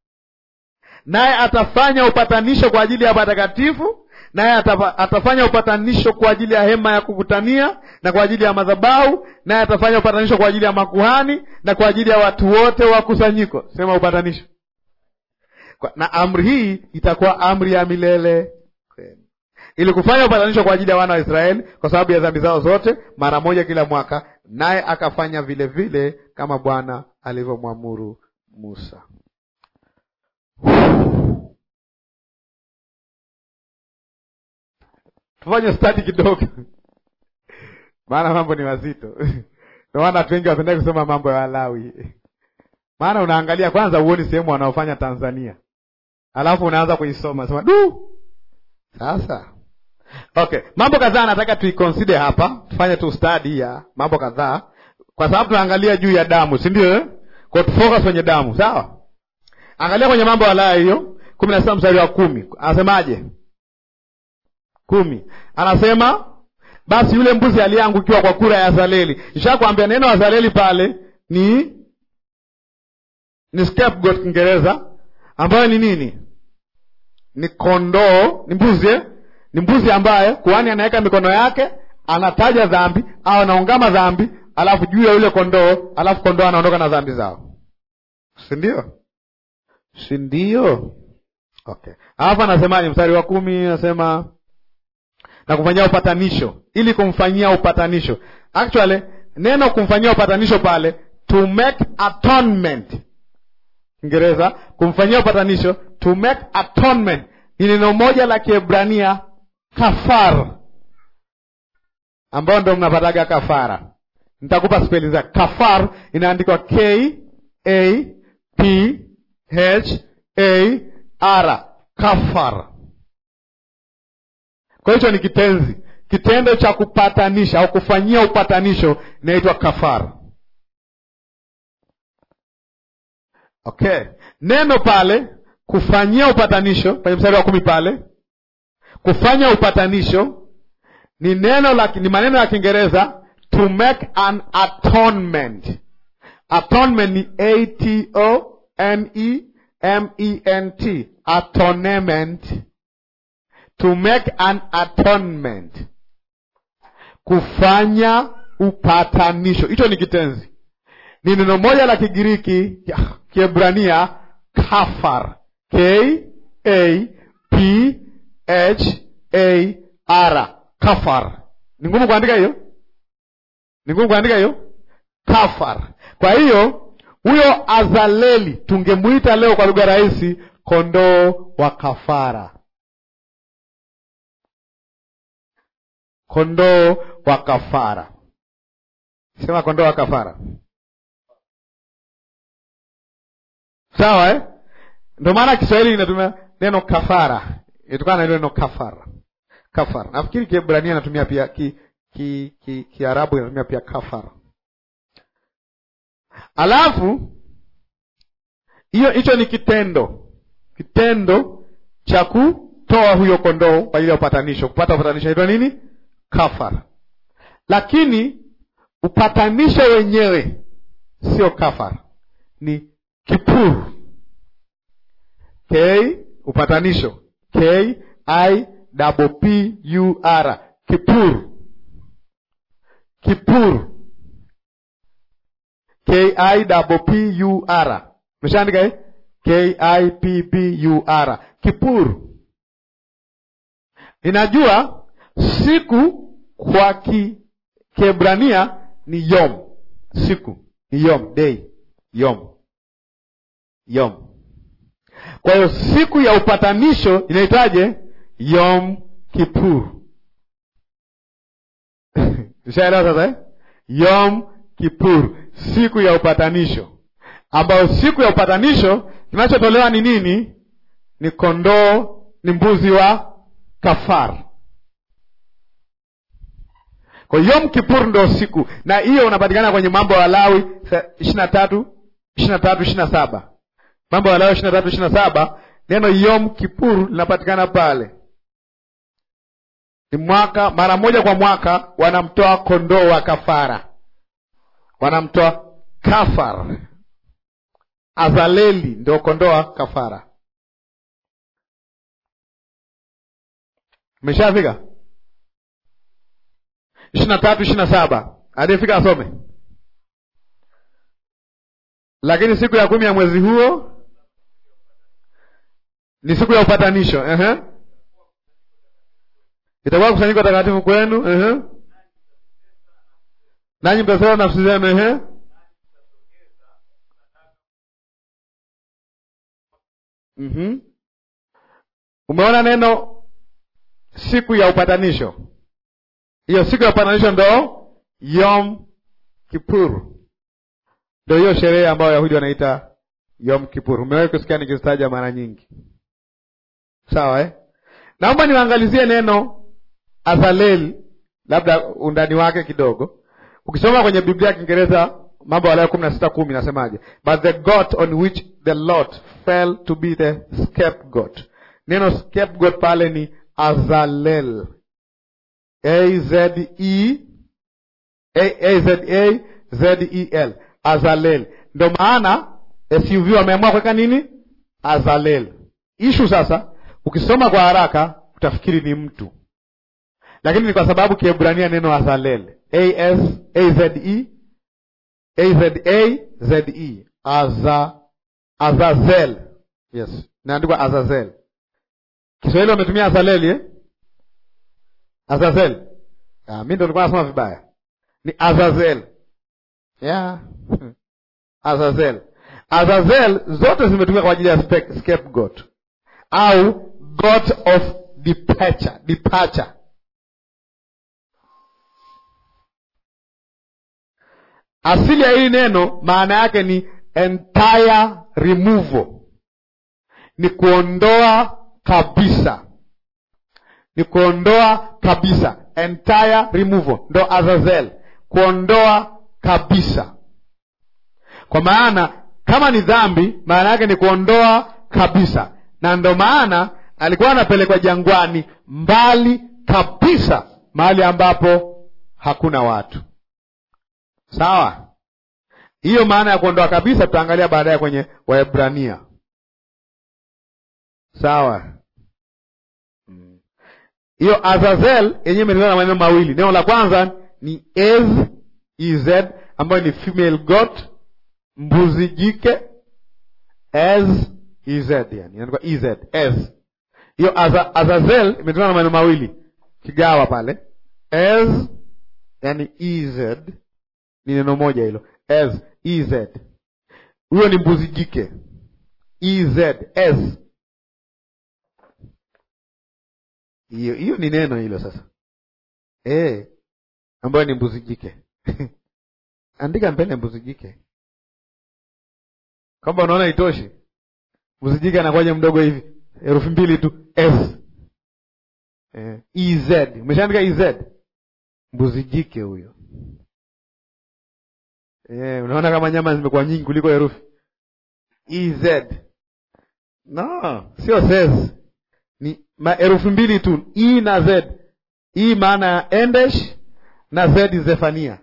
Naye atafanya upatanisho kwa ajili ya patakatifu naye atafanya upatanisho kwa ajili ya hema ya kukutania na kwa ajili ya madhabahu, naye atafanya upatanisho kwa ajili ya makuhani na kwa ajili ya watu wote wa kusanyiko. Sema upatanisho. Na amri hii itakuwa amri ya milele kwenu, ili kufanya upatanisho kwa ajili ya wana wa Israeli kwa sababu ya dhambi zao zote, mara moja kila mwaka. Naye akafanya vile vile kama Bwana alivyomwamuru Musa. Tufanye stadi kidogo, maana mambo ni mazito. Ndio maana watu wengi wapendai kusoma mambo ya Walawi, maana unaangalia kwanza uoni sehemu wanaofanya Tanzania, alafu unaanza kuisoma sema du. Sasa okay, mambo kadhaa nataka tuiconsider hapa, tufanye tu stadi ya mambo kadhaa, kwa sababu tunaangalia juu ya damu, si ndio eh? Kwa tufocus kwenye damu, sawa. Angalia kwenye mambo ya Walawi hiyo kumi na sita mstari wa kumi anasemaje? kumi anasema basi yule mbuzi aliyeangukiwa kwa kura ya Azaleli. Nishakwambia neno Azaleli pale ni ni scapegoat Kiingereza, ambayo ni nini? Ni kondoo, ni mbuzi eh? Ni mbuzi ambaye kuhani anaweka mikono yake, anataja dhambi au anaungama dhambi, alafu juu ya yule kondoo, alafu kondoo anaondoka na dhambi zao, si ndio? Si ndio? Okay, alafu anasemaje? Mstari wa kumi anasema na kumfanyia upatanisho, ili kumfanyia upatanisho. Actually neno kumfanyia upatanisho pale, to make atonement, Kiingereza kumfanyia upatanisho, to make atonement, ni neno moja la Kiebrania kafar, ambayo ndo mnapataga kafara. nitakupa speli zake. Kafar inaandikwa K A P H A R, kafar. Kwa hicho ni kitenzi, kitendo cha kupatanisha au kufanyia upatanisho inaitwa kafar. Okay, neno pale kufanyia upatanisho kwenye mstari wa kumi pale, kufanya upatanisho ni neno la ni maneno ya Kiingereza to make an atonement. Atonement ni a t o n e m e n t, atonement, to make an atonement, kufanya upatanisho. Hicho ni kitenzi, ni neno moja la Kigiriki Kiebrania kafar, k a p h a r, kafar. Ni ngumu kuandika hiyo ni ngumu kuandika hiyo kafar. Kwa hiyo huyo Azaleli tungemwita leo kwa lugha rahisi, kondoo wa kafara, kondoo wa kafara. Sema kondoo wa kafara, sawa eh? Ndio maana Kiswahili inatumia neno kafara, itokana na ile neno kafara. Kafara nafikiri Kiebrania inatumia pia ki Kiarabu ki, ki inatumia pia kafara. Alafu hiyo hicho ni kitendo, kitendo cha kutoa huyo kondoo kwa ajili ya upatanisho, kupata upatanisho inaitwa nini? Kafara. Lakini upatanisho wenyewe sio kafara, ni kipuru. K upatanisho, K I double P U R, kipuru Kipur, K I P P U R, meshaandika eh? K I P P U R, Kipur. Ninajua siku kwa ki Kiebrania ni yom, siku ni yom, day, yom, yom. Kwa hiyo siku ya upatanisho inaitwaje? Yom Kipur. Ushaelewa sasa eh? Yom Kipur, siku ya upatanisho, ambayo siku ya upatanisho kinachotolewa ni nini? Ni kondoo, ni mbuzi wa kafara. Kwa Yom Kipur ndo siku, na hiyo unapatikana kwenye Mambo ya Lawi ishirini na tatu ishirini na tatu ishirini na saba Mambo ya Lawi ishirini na tatu ishirini na saba Neno Yom Kipur linapatikana pale ni mwaka mara moja kwa mwaka wanamtoa kondoo wa kafara, wanamtoa kafar. Azaleli ndio kondoo wa kafara. Umeshafika ishirini na tatu ishirini na saba aliyefika asome. Lakini siku ya kumi ya mwezi huo ni siku ya upatanisho. uh-huh. Itakuwa kusanyiko takatifu kwenu, uh-huh. nanyi mtasema nafsi zenu, uh-huh. mm-hmm. Umeona neno siku ya upatanisho, hiyo siku ya upatanisho ndo Yom Kippur, ndo hiyo sherehe ambayo Wayahudi wanaita Yom Kippur. Umewahi kusikia nikizitaja mara nyingi, sawa eh? Naomba niwaangalizie neno Azalel, labda undani wake kidogo. Ukisoma kwenye Biblia ya Kiingereza Mambo ya Walawi kumi na sita kumi nasemaje? But the goat on which the Lord fell to be the scapegoat. Neno scapegoat pale ni Azalel, A Z E A Z A Z E L, Azalel. Ndio maana SUV wameamua kuweka nini? Azalel. Ishu sasa, ukisoma kwa haraka utafikiri ni mtu lakini ni kwa sababu Kiebrania neno Azalel A S A Z E A Z A Z E Aza Azazel, yes, inaandikwa Azazel. Kiswahili wametumia Azaleli eh? Azazel. Ah, mimi ndo nilikuwa nasoma vibaya, ni Azazel yeah. Azazel, Azazel zote zimetumika kwa ajili ya scapegoat au goat of departure, departure asili ya hili neno maana yake ni entire removal, ni kuondoa kabisa, ni kuondoa kabisa, entire removal, ndo azazel, kuondoa kabisa. Kwa maana kama ni dhambi, maana yake ni kuondoa kabisa, na ndo maana alikuwa anapelekwa jangwani, mbali kabisa, mahali ambapo hakuna watu. Sawa, hiyo maana ya kuondoa kabisa tutaangalia baadaye kwenye Waebrania. Sawa, hiyo Azazel yenyewe imetokana na maneno mawili. Neno la kwanza ni ez ez, ambayo ni female goat, mbuzi jike, ez ez, yani inaandikwa ez ez. Hiyo Azazel imetokana na maneno mawili, kigawa pale ez, yani ez ni neno moja hilo ez ez, huyo ni mbuzi jike ez ez hiyo hiyo ni neno hilo sasa, eh, ambayo ni mbuzi jike andika mbele mbuzi jike, kwamba unaona itoshi. Mbuzi jike anakuwaje mdogo hivi, herufi mbili tu s eh, ez. Umeshaandika ez, mbuzi jike huyo. Eh, unaona kama nyama zimekuwa nyingi kuliko herufi ez. No, sio ses ni herufi mbili tu e na z. E maana ya endesh na z Zefania,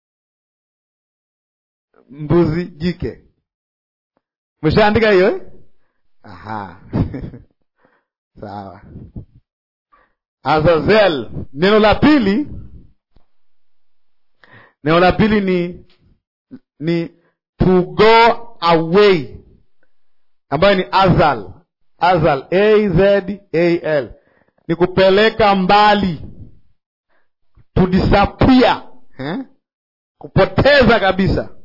mbuzi jike. Mshaandika hiyo eh? Aha. Sawa. Azazel, neno la pili, neno la pili ni ni to go away, ambayo ni azal Azal, A Z A L ni kupeleka mbali, to disappear eh? Kupoteza kabisa,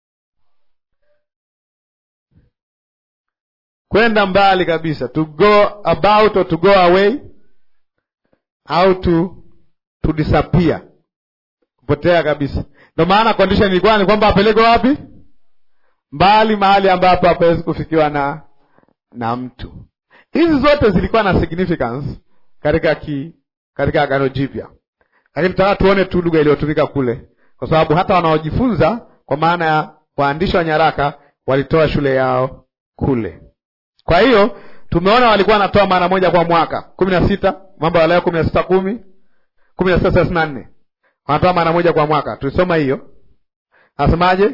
kwenda mbali kabisa, to go about or to go away au to to disappear, kupotea kabisa. Ndio maana condition ilikuwa ni kwamba apelekwe wapi? Mbali, mahali ambapo hapawezi kufikiwa na na mtu. Hizi zote zilikuwa na significance katika ki, katika Agano Jipya, lakini tutaka tuone tu lugha iliyotumika kule, kwa sababu hata wanaojifunza kwa maana ya waandishi wa nyaraka walitoa shule yao kule. Kwa hiyo tumeona walikuwa wanatoa mara moja kwa mwaka, kumi na sita Mambo ya Lawi kumi na sita kumi kumi na sita thelathini na nne wanatoa mara moja kwa mwaka. Tulisoma hiyo, nasemaje?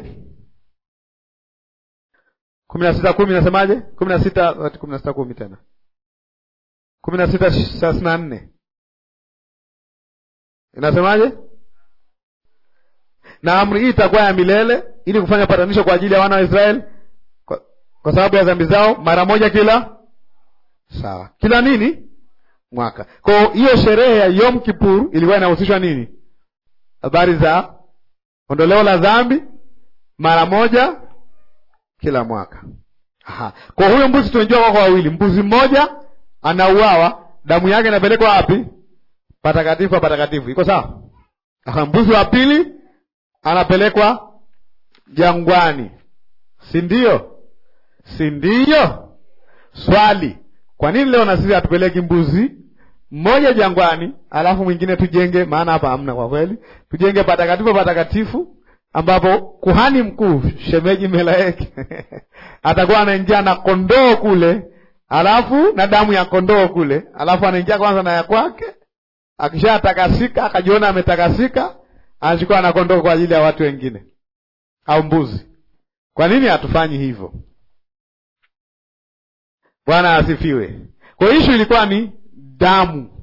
kumi na sita kumi nasemaje? kumi na sita kumi na sita kumi tena kumi na sita thelathini na nne inasemaje? Na amri hii itakuwa ya milele, ili kufanya patanisho kwa ajili ya wana wa Israeli kwa, kwa sababu ya dhambi zao, mara moja kila sawa, kila nini mwaka. Kwa hiyo sherehe ya Yom Kippur ilikuwa inahusishwa nini? Habari za ondoleo la dhambi mara moja kila mwaka. Aha. Kwa huyo mbuzi tunajua wako wawili, mbuzi mmoja anauawa, damu yake inapelekwa wapi? Patakatifu pa patakatifu. Iko sawa? Aha, mbuzi wa pili anapelekwa jangwani, si ndio? Si ndio? Swali, kwa nini leo na sisi hatupeleki mbuzi mmoja jangwani, alafu mwingine tujenge? Maana hapa hamna kwa kweli, tujenge patakatifu patakatifu ambapo kuhani mkuu shemeji Melaeki atakuwa anaingia na kondoo kule, alafu na damu ya kondoo kule, alafu anaingia kwanza na ya kwake. Akishatakasika akajiona ametakasika, anachukua na kondoo kwa ajili ya watu wengine au mbuzi. Kwa nini hatufanyi hivyo? Bwana asifiwe. Kwa hiyo ishu ilikuwa ni damu,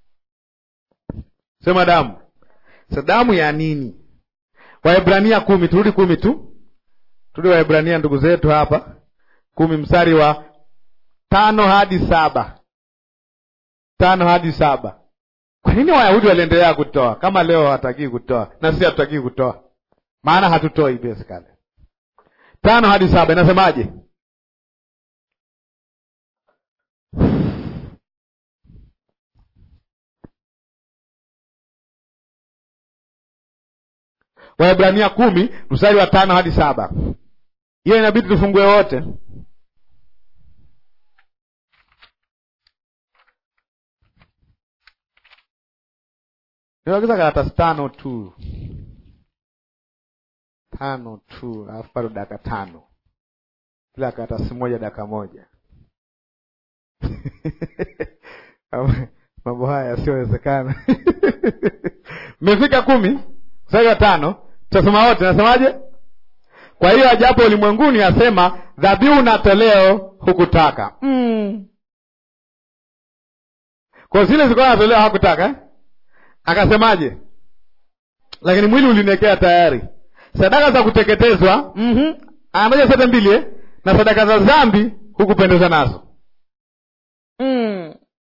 sema damu. Sa damu ya nini? Waebrania kumi, turudi kumi tu, turudi Waebrania ndugu zetu hapa kumi, mstari wa tano hadi saba tano hadi saba. Kwa nini Wayahudi waliendelea kutoa kama leo hawatakii kutoa na sisi hatutakii kutoa? Maana hatutoi basically. Tano hadi saba inasemaje? Waebrania kumi mstari wa tano hadi saba. Hiyo inabidi tufungue wote. Niwagiza karatasi tano tu, tano tu, alafu bado dakika tano, kila karatasi moja dakika moja. mambo haya yasiyowezekana. Mmefika kumi mstari wa tano, tutasoma wote. Nasemaje? Kwa hiyo ajapo ulimwenguni asema dhabihu na toleo hukutaka. Mm. Kwa zile zilikuwa natolewa hakutaka eh? Akasemaje? Lakini mwili ulinekea tayari, sadaka za kuteketezwa mm-hmm. Anamoja zote mbili eh? na sadaka za dhambi hukupendeza nazo mm.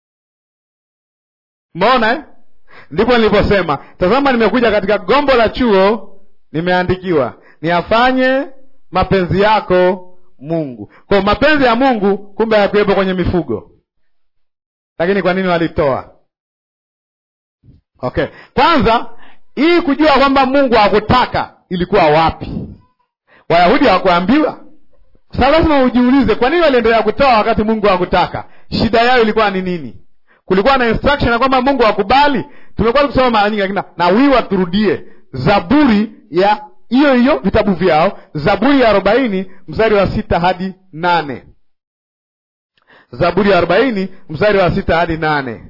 Mbona eh? Ndipo niliposema tazama, nimekuja katika gombo la chuo, nimeandikiwa niafanye mapenzi yako Mungu. Kwa mapenzi ya Mungu kumbe hayakuwepo kwenye mifugo, lakini kwa nini walitoa? Okay, kwanza hii kujua kwamba Mungu hakutaka ilikuwa wapi? Wayahudi hawakuambiwa. Sasa lazima ujiulize, kwa nini waliendelea kutoa wakati Mungu hakutaka? Shida yao ilikuwa ni nini? Kulikuwa na instruction ya kwamba Mungu hakubali. Tumekuwa tukisoma mara nyingi, lakini nawiwa turudie Zaburi ya hiyo hiyo vitabu vyao, Zaburi ya arobaini mstari wa sita hadi nane. Zaburi ya arobaini mstari wa sita hadi nane.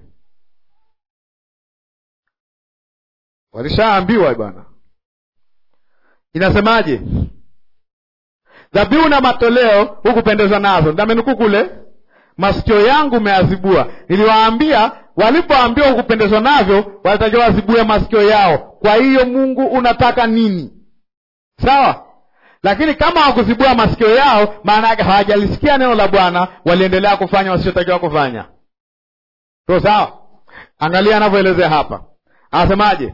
Walishaambiwa bwana, inasemaje? Dhabihu na matoleo hukupendezwa nazo, ndamenukuu kule, masikio yangu meazibua. Niliwaambia, walipoambiwa hukupendezwa navyo, walitakiwa wazibue masikio yao. Kwa hiyo Mungu unataka nini? Sawa, lakini kama hawakuzibua masikio yao, maana yake hawajalisikia neno la Bwana, waliendelea kufanya wasichotakiwa kufanya. So sawa, angalia anavyoelezea hapa, anasemaje?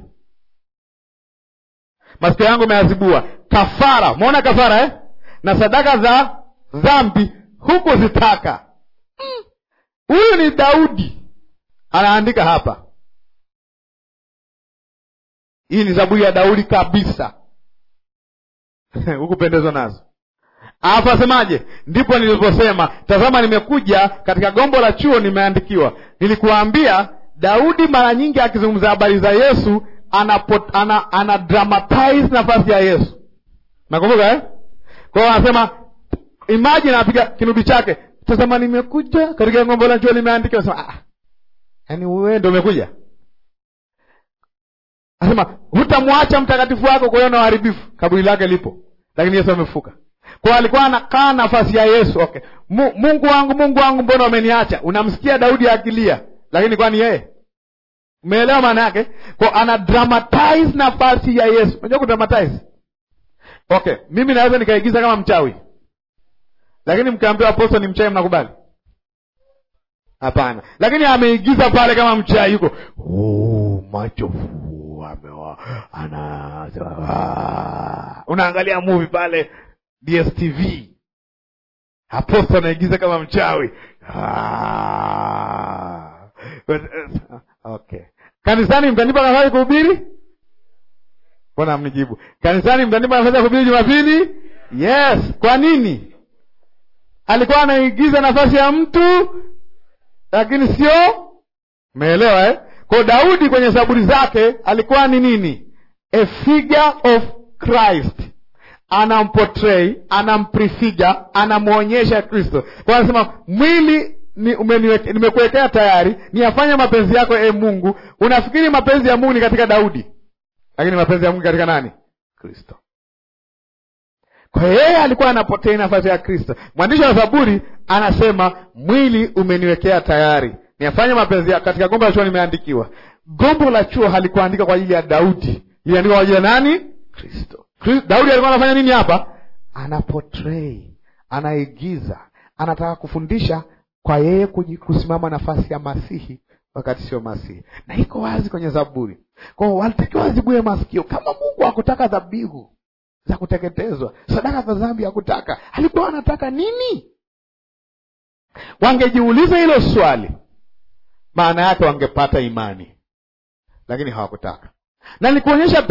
Masikio yangu meazibua, kafara. Umeona kafara eh? na sadaka za dhambi hukuzitaka. Huyu mm. ni Daudi anaandika hapa, hii ni zaburi ya Daudi kabisa hukupendezwa nazo. Alafu asemaje? Ndipo niliposema tazama, nimekuja katika gombo la chuo, nimeandikiwa. Nilikuambia Daudi mara nyingi akizungumza habari za Yesu ana, ana, ana dramatize nafasi ya Yesu. Nakumbuka eh? Kwa hiyo anasema imagine, anapiga kinubi chake, tazama nimekuja katika gombo la chuo, limeandikiwa. Anasema ah, yaani wewe ndio umekuja Anasema hutamwacha mtakatifu wako kwa hiyo na uharibifu, kaburi lake lipo, lakini Yesu amefuka. Kwa alikuwa anakaa nafasi ya Yesu. Okay, Mungu wangu, Mungu wangu, mbona umeniacha? Unamsikia Daudi akilia, lakini kwani yeye, umeelewa maana yake? Kwa ana dramatize nafasi ya Yesu. Unajua kudramatize? Okay, mimi naweza nikaigiza kama mchawi, lakini mkaambiwa apostol ni mchawi, mnakubali? Hapana, lakini ameigiza pale kama mchawi, yuko oh, macho ana unaangalia movie pale DSTV, aposto anaigiza kama mchawi. Okay, kanisani mtanipa nafasi kuhubiri? Mbona mnijibu? Kanisani mtanipa nafasi ya kuhubiri Jumapili? Yes. Kwa nini? Alikuwa anaigiza nafasi ya mtu, lakini sio, umeelewa eh? Kwa Daudi kwenye zaburi zake alikuwa ni nini? A figure of Christ, anamportray, anamprefigure, anamwonyesha Kristo. Kwa anasema mwili ni nimekuwekea tayari, niyafanye mapenzi yako, e Mungu. Unafikiri mapenzi ya Mungu ni katika Daudi, lakini mapenzi ya Mungu katika nani? Kristo. Kwa hiyo yeye alikuwa anapotea nafasi ya Kristo. Mwandishi wa Zaburi anasema mwili umeniwekea tayari niyafanye mapenzi ya katika gombo la chuo nimeandikiwa. Gombo la chuo halikuandika kwa ajili ya Daudi, liliandikwa kwa ajili ya nani? Kristo. Daudi alikuwa anafanya nini hapa? Ana portray, anaigiza, anataka kufundisha kwa yeye kusimama nafasi ya Masihi wakati sio Masihi, na iko wazi kwenye Zaburi. Kwa hiyo walitakiwa wazibue masikio. Kama Mungu hakutaka dhabihu za kuteketezwa, sadaka za dhambi hakutaka, alikuwa anataka nini? Wangejiuliza hilo swali maana yake wangepata imani, lakini hawakutaka. Na nikuonyesha pia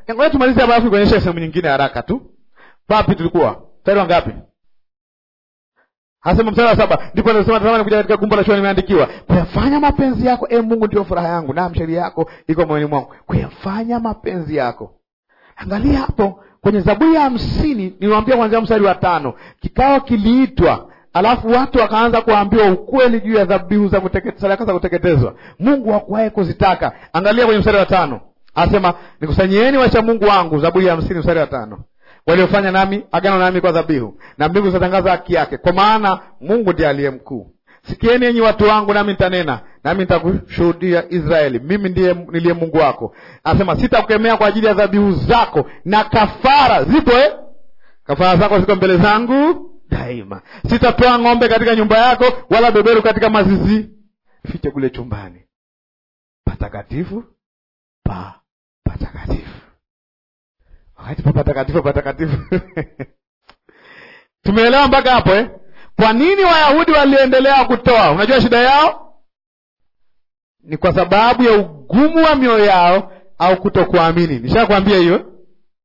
ngoja tumalize hapa alafu kuonyesha sehemu nyingine haraka tu papi tulikuwa mstari wa ngapi Anasema mstari wa saba ndipo anasema tazama nikuja katika gumba la shua nimeandikiwa kuyafanya mapenzi yako e Mungu ndio furaha yangu naam sheria yako iko moyoni mwangu kuyafanya mapenzi yako angalia hapo kwenye Zaburi ya hamsini niwaambia kuanzia mstari wa tano kikao kiliitwa alafu watu wakaanza kuambiwa ukweli juu ya dhabihu za kuteke- sadaka za kuteketezwa Mungu hakuwahi kuzitaka angalia kwenye mstari wa tano anasema nikusanyieni wacha Mungu wangu Zaburi ya hamsini mstari wa tano waliofanya nami agano nami kwa dhabihu na mbingu zitatangaza haki yake kwa maana mungu ndiye aliye mkuu sikieni enyi watu wangu nami nitanena nami nitakushuhudia israeli mimi ndiye niliye mungu wako anasema sitakukemea kwa ajili ya dhabihu zako na kafara zipo eh? kafara zako ziko mbele zangu daima sitatoa ng'ombe katika nyumba yako wala beberu katika mazizi fiche kule chumbani patakatifu pa patakatifu wakati pa patakatifu patakatifu tumeelewa mpaka hapo eh? kwa nini wayahudi waliendelea kutoa unajua shida yao ni kwa sababu ya ugumu wa mioyo yao au kutokuamini nishakwambia hiyo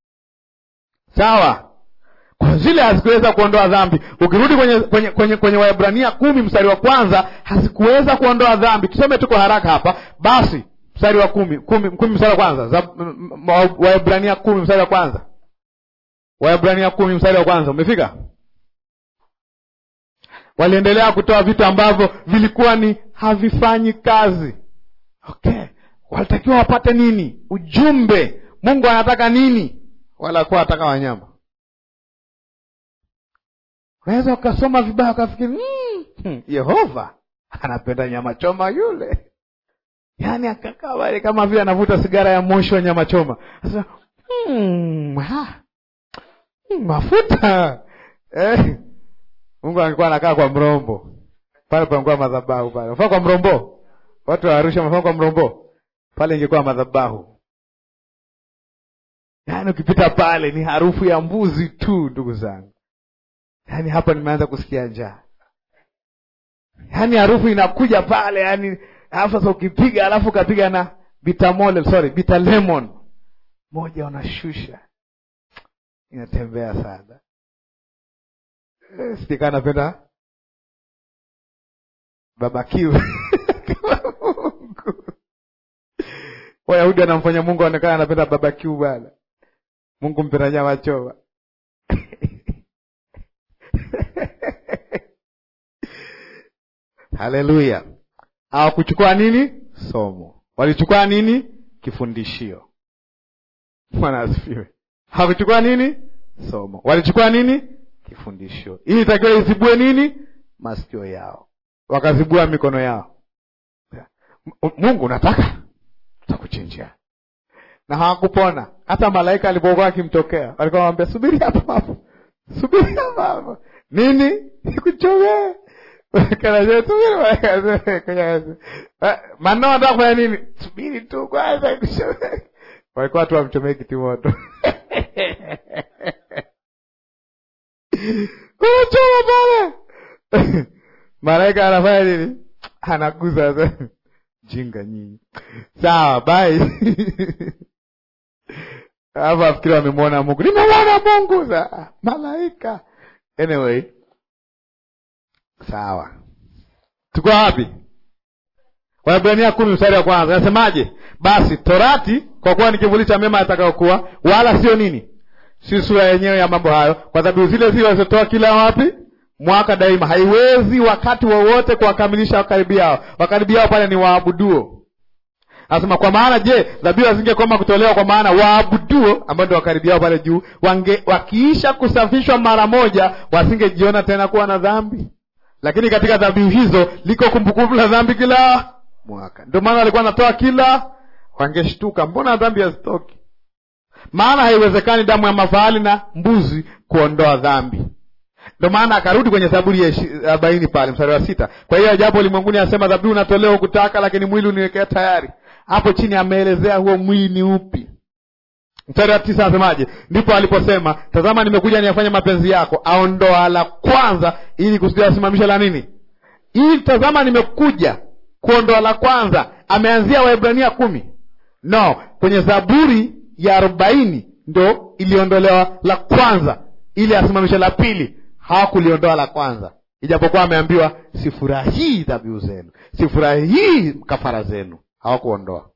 sawa kwa zile hazikuweza kuondoa dhambi ukirudi kwenye kwenye kwenye, kwenye waebrania kumi mstari wa kwanza hazikuweza kuondoa dhambi tuseme tuko haraka hapa basi mstari wa kumi kumi, kumi mstari wa kwanza Za- m- m- wa- waebrania kumi mstari wa kwanza waebrania kumi mstari wa kwanza umefika waliendelea kutoa vitu ambavyo vilikuwa ni havifanyi kazi okay walitakiwa wapate nini ujumbe mungu anataka nini wala kuwa anataka wanyama unaweza ukasoma vibaya ukafikiri "Mm, hmm, yehova anapenda nyama choma yule yaani akakaa pale kama vile anavuta sigara ya moshi wa nyama choma sasa hmm, ha, hmm, mafuta eh. mungu angekuwa anakaa kwa mrombo pale pangekuwa madhabahu pale mfano kwa mrombo watu wa arusha mfano kwa mrombo pale ingekuwa madhabahu yaani ukipita pale ni harufu ya mbuzi tu ndugu zangu yaani hapa nimeanza kusikia njaa yaani harufu inakuja pale yaani alafu sasa ukipiga alafu ukapiga na bitamole sorry bita lemon moja unashusha inatembea sana Eh, sikaa napenda babakiu kama mungu wayahudi anamfanya mungu aonekana anapenda babakiu bana mungu mpenda nyama choma haleluya hawakuchukua nini somo walichukua nini kifundishio bwana asifiwe hawakuchukua nini somo walichukua nini kifundishio ili itakiwa izibue nini masikio yao wakazibua mikono yao M- mungu unataka tutakuchinjia na hawakupona hata malaika alipokuwa akimtokea walikuwa wanamwambia subiri hapo hapo subiri hapo hapo nini nikuchomee Kanaje, subiri malaika. Eh, manao anataka kufanya nini subiri tu kwanza nikuchomee walikuwa watu wamchomee kitimoto unachoma pale malaika anafanya nini anaguza sasa. jinga nyinyi sawa bai alafu afikiri wamemwona mungu nimemwona mungu Sa- malaika anyway sawa tuko wapi Waebrania kumi mstari wa kwanza nasemaje? Basi torati kwa kuwa ni kivuli cha mema yatakayokuwa, wala sio nini, si sura yenyewe ya mambo hayo, kwa sababu zile zile walizotoa kila wapi mwaka daima, haiwezi wakati wowote kuwakamilisha wakaribiao. Wakaribiao pale ni waabuduo. Anasema kwa maana je, dhabihu hazingekoma kutolewa kwa maana waabuduo ambao ndio wakaribiao pale juu, wange wakiisha kusafishwa mara moja, wasingejiona tena kuwa na dhambi lakini katika dhabihu hizo liko kumbukumbu la dhambi kila mwaka. Ndio maana walikuwa wanatoa kila, wangeshtuka, mbona dhambi hazitoki? Maana haiwezekani damu ya mafahali na mbuzi kuondoa dhambi. Ndio maana akarudi kwenye Zaburi ya ishi- arobaini pale mstari wa sita. Kwa hiyo ajapo ulimwenguni asema dhabihu unatolewa hukutaka, lakini mwili uniwekea tayari. Hapo chini ameelezea huo mwili ni upi. Mstari wa tisa anasemaje? Ndipo aliposema, tazama, nimekuja niyafanye mapenzi yako. Aondoa la kwanza ili kusudi asimamishe la nini? Ili tazama, nimekuja kuondoa la kwanza. Ameanzia Waebrania kumi? No, kwenye Zaburi ya arobaini ndo iliondolewa la kwanza ili asimamishe la pili hawakuliondoa la kwanza ijapokuwa ameambiwa sifurahii dhabihu zenu sifurahii kafara zenu hawakuondoa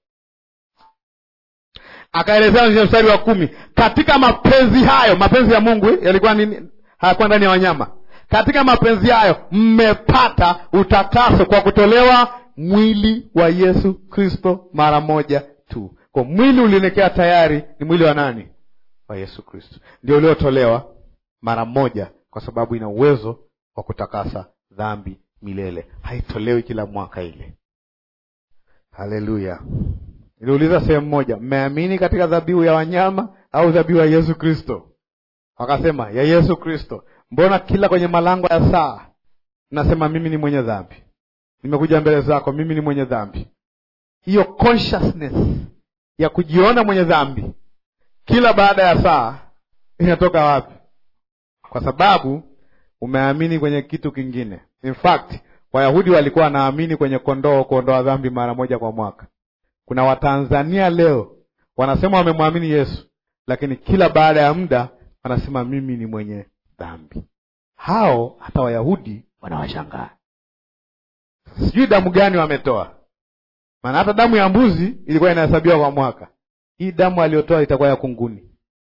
akaelezea kwenye mstari wa kumi katika mapenzi hayo mapenzi ya mungu yalikuwa nini hayakuwa ndani ya wanyama katika mapenzi hayo mmepata utakaso kwa kutolewa mwili wa yesu kristo mara moja tu kwa mwili ulionekea tayari ni mwili wa nani wa yesu kristo ndio uliotolewa mara moja kwa sababu ina uwezo wa kutakasa dhambi milele haitolewi kila mwaka ile haleluya niliuliza sehemu moja mmeamini katika dhabihu ya wanyama au dhabihu ya yesu kristo wakasema ya yesu kristo mbona kila kwenye malango ya saa nasema mimi ni mwenye dhambi nimekuja mbele zako mimi ni mwenye dhambi hiyo consciousness ya kujiona mwenye dhambi kila baada ya saa inatoka wapi kwa sababu umeamini kwenye kitu kingine in fact wayahudi walikuwa wanaamini kwenye kondoo kuondoa dhambi mara moja kwa mwaka kuna watanzania leo wanasema wamemwamini yesu lakini kila baada ya muda wanasema mimi ni mwenye dhambi hao hata wayahudi wanawashangaa sijui damu gani wametoa maana hata damu ya mbuzi ilikuwa inahesabiwa kwa mwaka hii damu aliyotoa itakuwa ya kunguni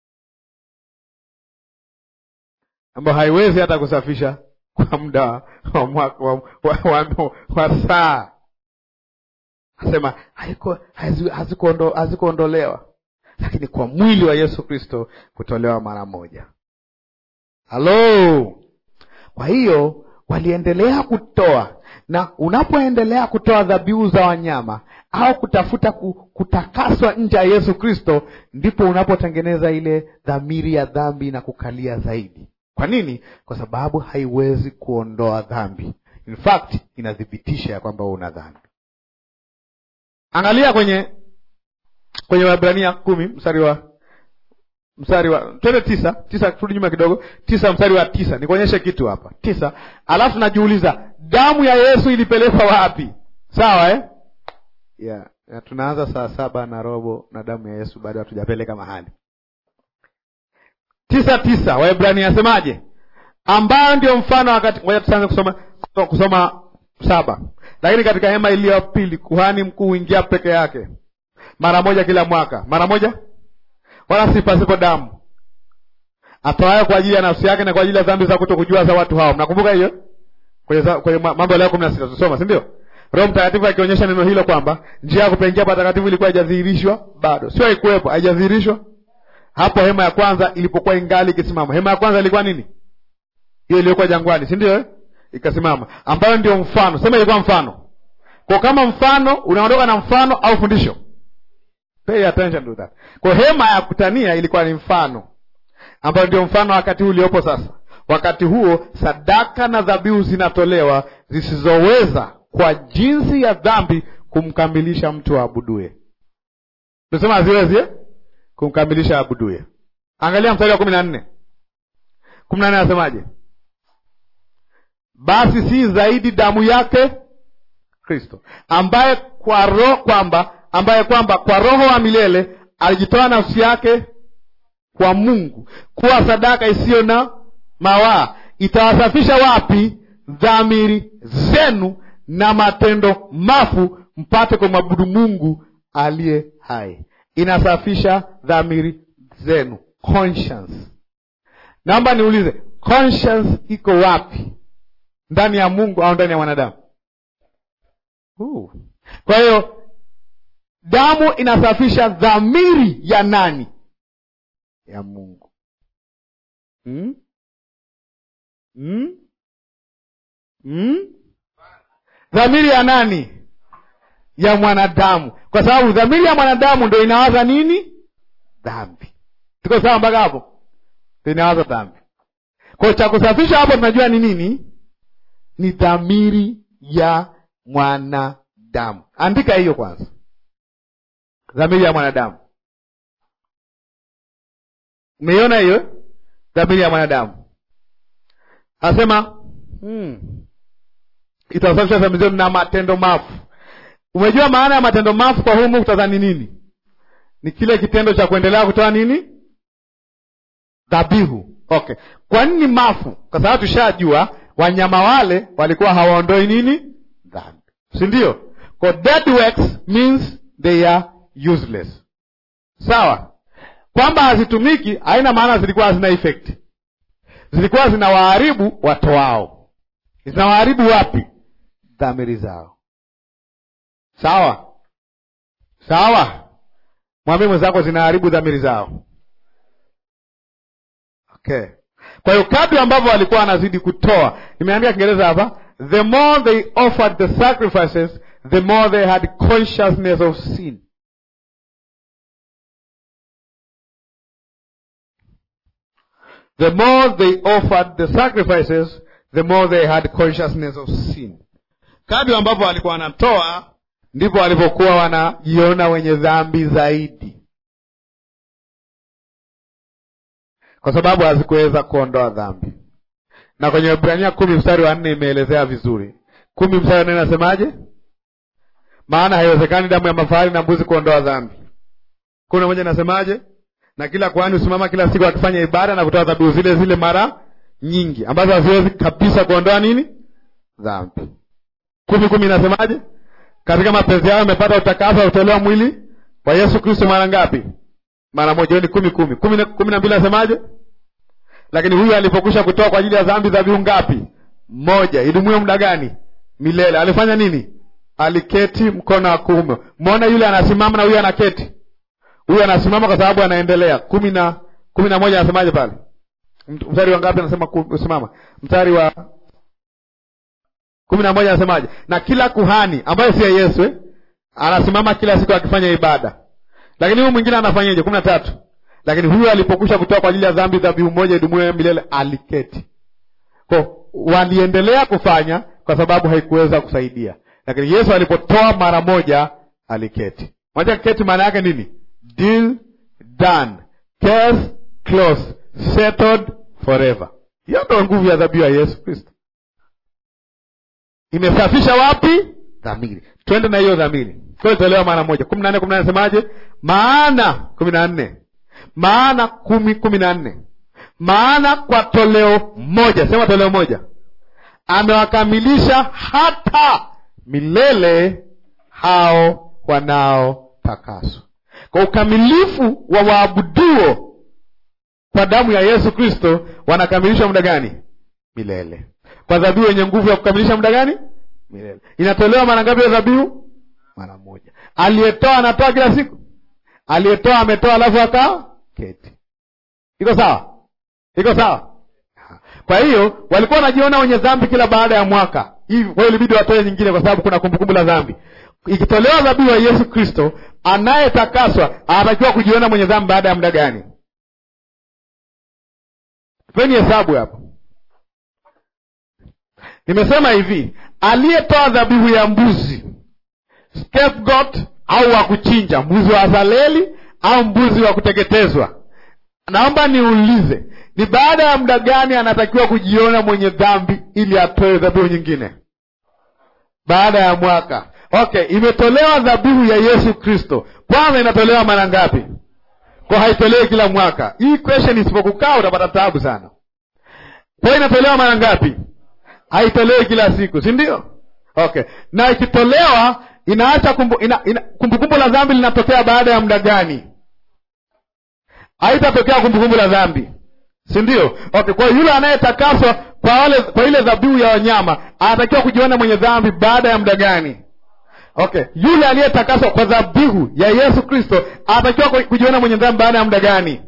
ambayo haiwezi hata kusafisha kwa muda wa mwaka wa, wa, wa, wa, wa saa asema hazikuondolewa lakini kwa mwili wa yesu kristo kutolewa mara moja halo kwa hiyo waliendelea kutoa na unapoendelea kutoa dhabihu za wanyama au kutafuta kutakaswa nje ya yesu kristo ndipo unapotengeneza ile dhamiri ya dhambi na kukalia zaidi kwa nini kwa sababu haiwezi kuondoa dhambi in fact inathibitisha ya kwamba una dhambi angalia kwenye kwenye wabrania kumi mstari wa mstari wa twende tisa tisa turudi nyuma kidogo tisa mstari wa tisa nikuonyeshe kitu hapa tisa alafu najiuliza damu ya yesu ilipelekwa wapi sawa eh? yeah. Na tunaanza saa saba na robo na damu ya yesu bado hatujapeleka mahali tisa tisa waebrania asemaje ambayo ndio mfano wakati ngoja tuanze kusoma kusoma saba lakini katika hema iliyo ya pili kuhani mkuu huingia peke yake mara moja kila mwaka mara moja wala si pasipo damu atoayo kwa ajili ya nafsi yake na kwa ajili ya dhambi za kuto kujua za watu hao mnakumbuka hiyo kwenye, kwenye mambo ya leo kumi na sita tusoma si ndio roho mtakatifu akionyesha neno hilo kwamba njia ya kupengia patakatifu ilikuwa haijadhihirishwa bado sio haikuwepo haijadhihirishwa hapo hema ya kwanza ilipokuwa ingali ikisimama hema ya kwanza ilikuwa nini hiyo iliyokuwa jangwani si ndio eh? ikasimama ambayo ndio mfano sema ilikuwa mfano kwa kama mfano unaondoka na mfano au fundisho pay attention to that kwa hema ya kutania ilikuwa ni mfano ambayo ndio mfano wakati huu uliopo sasa wakati huo sadaka na dhabihu zinatolewa zisizoweza kwa jinsi ya dhambi kumkamilisha mtu aabuduye tusema haziwezi eh? kumkamilisha aabuduye angalia mstari wa kumi na nne kumi na nne anasemaje basi si zaidi damu yake kristo ambaye kwa roho kwamba ambaye kwamba kwa roho wa milele alijitoa nafsi yake kwa mungu kuwa sadaka isiyo na mawaa itawasafisha wapi dhamiri zenu na matendo mafu mpate kumwabudu mungu aliye hai inasafisha dhamiri zenu conscience naomba niulize conscience iko wapi ndani ya mungu au ndani ya mwanadamu uh. kwa hiyo damu inasafisha dhamiri ya nani ya mungu hmm? Hmm? Hmm? dhamiri ya nani ya mwanadamu kwa sababu dhamiri ya mwanadamu ndo inawaza nini dhambi tuko sawa mpaka hapo ndo inawaza dhambi kwao cha kusafisha hapo tunajua ni nini ni dhamiri ya mwanadamu andika hiyo kwanza dhamiri ya mwanadamu umeiona hiyo dhamiri ya mwanadamu anasema hmm. itawasafisha dhambi zenu na matendo mafu umejua maana ya matendo mafu kwa huu muktadha ni nini ni kile kitendo cha kuendelea kutoa nini? Dhabihu. Okay, kwa nini mafu? Kwa sababu tushajua wanyama wale walikuwa hawaondoi nini? Dhambi, si ndio? Kwa dead works means they are useless. Sawa, kwamba hazitumiki haina maana zilikuwa hazina effect. Zilikuwa zinawaharibu watoao. Zinawaharibu wapi? Dhamiri zao. Sawa sawa, mwambie mwenzako zinaharibu dhamiri zao. Okay, kwa hiyo kadri ambavyo walikuwa wanazidi kutoa, nimeandika Kiingereza hapa, the more they offered the sacrifices the more they had consciousness of sin. The more they offered the sacrifices the more they had consciousness of sin. Kadri ambapo walikuwa wanatoa ndipo walipokuwa wanajiona wenye dhambi zaidi, kwa sababu hazikuweza kuondoa dhambi. Na kwenye Ibrania kumi mstari wa nne imeelezea vizuri. Kumi mstari wa nne inasemaje? Maana haiwezekani damu ya mafahali na mbuzi kuondoa dhambi. kumi na moja inasemaje? Na kila kuhani husimama kila siku akifanya ibada na kutoa dhabihu zile zile mara nyingi ambazo haziwezi kabisa kuondoa nini? Dhambi. kumi kumi inasemaje? Katika mapenzi yao amepata utakaso wa utolewa mwili wa Yesu Kristo mara ngapi? Mara moja. Hiyo ni kumi kumi. Kumi na mbili inasemaje? Lakini huyu alipokwisha kutoa kwa ajili ya dhambi dhabihu ngapi? Moja. Idumuye muda gani? Milele. Alifanya nini? Aliketi mkono wa kuume. Mwona yule anasimama na huyu anaketi. Huyu anasimama kwa sababu anaendelea. kumi na kumi na moja anasemaje pale? Mstari wa ngapi anasema kusimama? Mstari wa kumi na moja anasemaje? Na kila kuhani ambaye siye Yesu eh, anasimama kila siku akifanya ibada. Lakini huyu mwingine anafanyaje? kumi na tatu lakini huyu alipokwisha kutoa kwa ajili ya dhambi dhabihu moja idumuye milele, aliketi. Kwa waliendelea kufanya kwa sababu haikuweza kusaidia, lakini Yesu alipotoa mara moja aliketi. Moja keti maana yake nini? Deal done, case closed, settled forever. Hiyo ndo nguvu ya dhabihu ya Yesu Kristo. Imesafisha wapi? Dhamiri. Twende na hiyo dhamiri, kwa itolewa mara moja. kumi na nne kumi na nne semaje? Maana kumi na nne maana kumi kumi na nne maana kwa toleo moja, sema toleo moja, amewakamilisha hata milele hao wanaotakaswa. Kwa ukamilifu wa waabuduo kwa damu ya Yesu Kristo wanakamilishwa muda gani? Milele. Kwa dhabihu yenye nguvu ya kukamilisha muda gani? Milele. Inatolewa mara ngapi ya dhabihu? Mara moja. Aliyetoa anatoa kila siku, aliyetoa ametoa, alafu akaa keti. Iko sawa? Iko sawa? Kwa hiyo walikuwa wanajiona wenye dhambi kila baada ya mwaka hivi, kwa hiyo ilibidi watoe nyingine, kwa sababu kuna kumbukumbu la dhambi. Ikitolewa dhabihu ya Yesu Kristo, anayetakaswa anatakiwa kujiona mwenye dhambi baada ya muda gani? Tupeni hesabu hapo. Nimesema hivi, aliyetoa dhabihu ya mbuzi scapegoat, au wa kuchinja, mbuzi wa Azaleli au mbuzi wa kuteketezwa, naomba niulize, ni baada ya muda gani anatakiwa kujiona mwenye dhambi ili atoe dhabihu nyingine? Baada ya mwaka. Okay, imetolewa dhabihu ya Yesu Kristo, kwanza inatolewa mara ngapi? Kwa haitolewi kila mwaka. Hii question isipokukaa utapata taabu sana. Kwa inatolewa mara ngapi? Haitolewi kila siku, si ndio? Okay, na ikitolewa inaacha kumbu, ina, ina, kumbukumbu la dhambi linatokea baada ya muda gani? Haitatokea kumbukumbu la dhambi, si ndio? Okay, kwa yule anayetakaswa kwa wale kwa ile dhabihu ya wanyama anatakiwa kujiona mwenye dhambi baada ya muda gani? Okay, yule aliyetakaswa kwa dhabihu ya Yesu Kristo anatakiwa kujiona mwenye dhambi baada ya muda gani?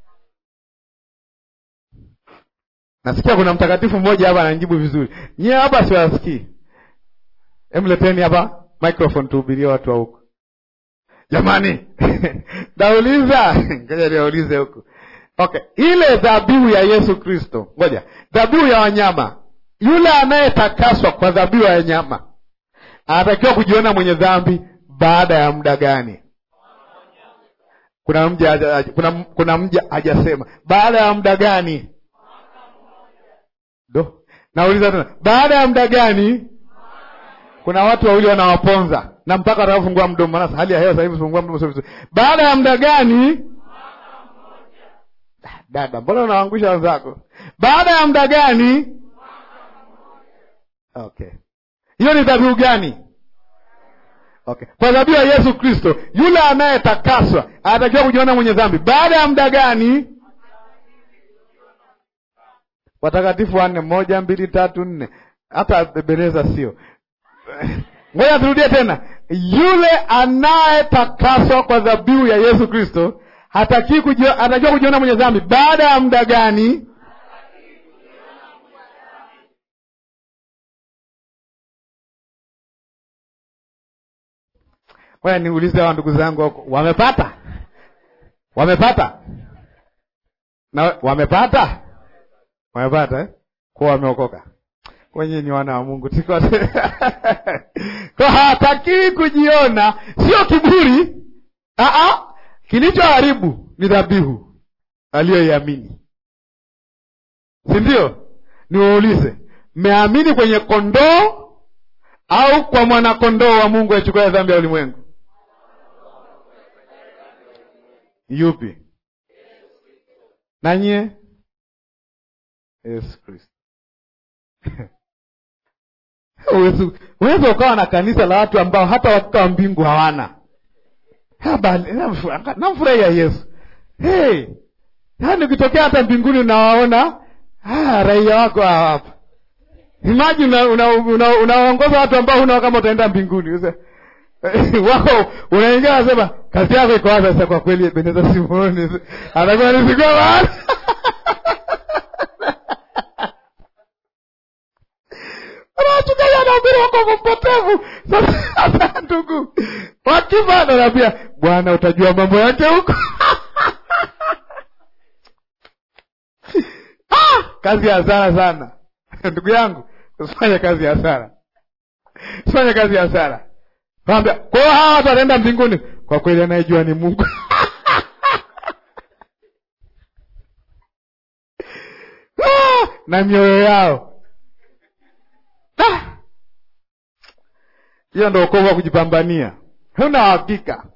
Nasikia kuna mtakatifu mmoja hapa ananijibu vizuri. Nyie hapa siwasikii. Hem, leteni hapa microphone tuhubirie watu wa huko. Jamani, nauliza ngoja niwaulize huku. Okay, ile dhabihu ya Yesu Kristo, ngoja, dhabihu ya wanyama, yule anayetakaswa kwa dhabihu ya wanyama anatakiwa kujiona mwenye dhambi baada ya muda gani? Kuna mja kuna, kuna mja hajasema baada ya muda gani? Do, nauliza tena, baada ya muda gani? Kuna watu wawili wanawaponza na mpaka atakapofungua mdomo. Maana hali ya hewa sasa hivi fungua mdomo sio vizuri. Baada ya muda gani? Dada, mbona unawaangusha wenzako? Baada ya muda gani? Okay, hiyo ni dhabihu gani? Okay, kwa dhabihu ya Yesu Kristo, yule anayetakaswa anatakiwa kujiona mwenye dhambi baada ya muda gani? Watakatifu wanne, moja, mbili, tatu, nne. Hata Ebeneza sio. Ngoja turudie tena, yule anayetakaswa kwa dhabihu ya Yesu Kristo hataki kujio, anatakiwa kujiona mwenye dhambi baada ya muda gani? Ngoja niulize hawa ndugu zangu wako wamepata, wamepata na wamepata, wamepata eh? Kwa wameokoka wenye ni wana wa Mungu tiko kwa hatakii kujiona, sio kiburi. Aa, kilichoharibu ni dhabihu aliyoiamini, si ndio? Niwaulize, mmeamini kwenye kondoo au kwa mwanakondoo wa Mungu achukua dhambi ya ulimwengu? Yupi? Nanyie? Yesu Kristo. Uwezi ukawa na kanisa la watu ambao hata wakika wa mbingu hawana. Namfurahia Yesu. Hey, yaani ukitokea hata mbinguni unawaona raia wako hapa. Imagine unaongoza una, una, una watu ambao huna kama utaenda mbinguni wako unaingia, nasema kazi yako iko wapi sasa? Kwa kweli Beneza Simoni atakuwa nisikua mahali wachungaji wanahubiri wokovu mpotevu. Sasa ndugu, wakifa anaambia Bwana, utajua mambo yake huko. Ah, kazi ya hasara sana ndugu yangu, usifanye kazi ya hasara, usifanye kazi ya hasara. Kwambia kwa hiyo hawa watu wataenda mbinguni, kwa kweli anayejua ni Mungu. Ah, na mioyo yao hiyo ndo wokovu wa kujipambania. Huna hakika,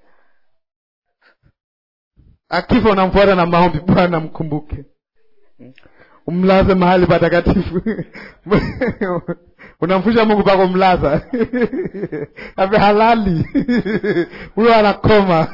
akifa unamfuata na maombi, Bwana mkumbuke, umlaze mahali patakatifu unamfusha Mungu pako mlaza ave halali huyo anakoma.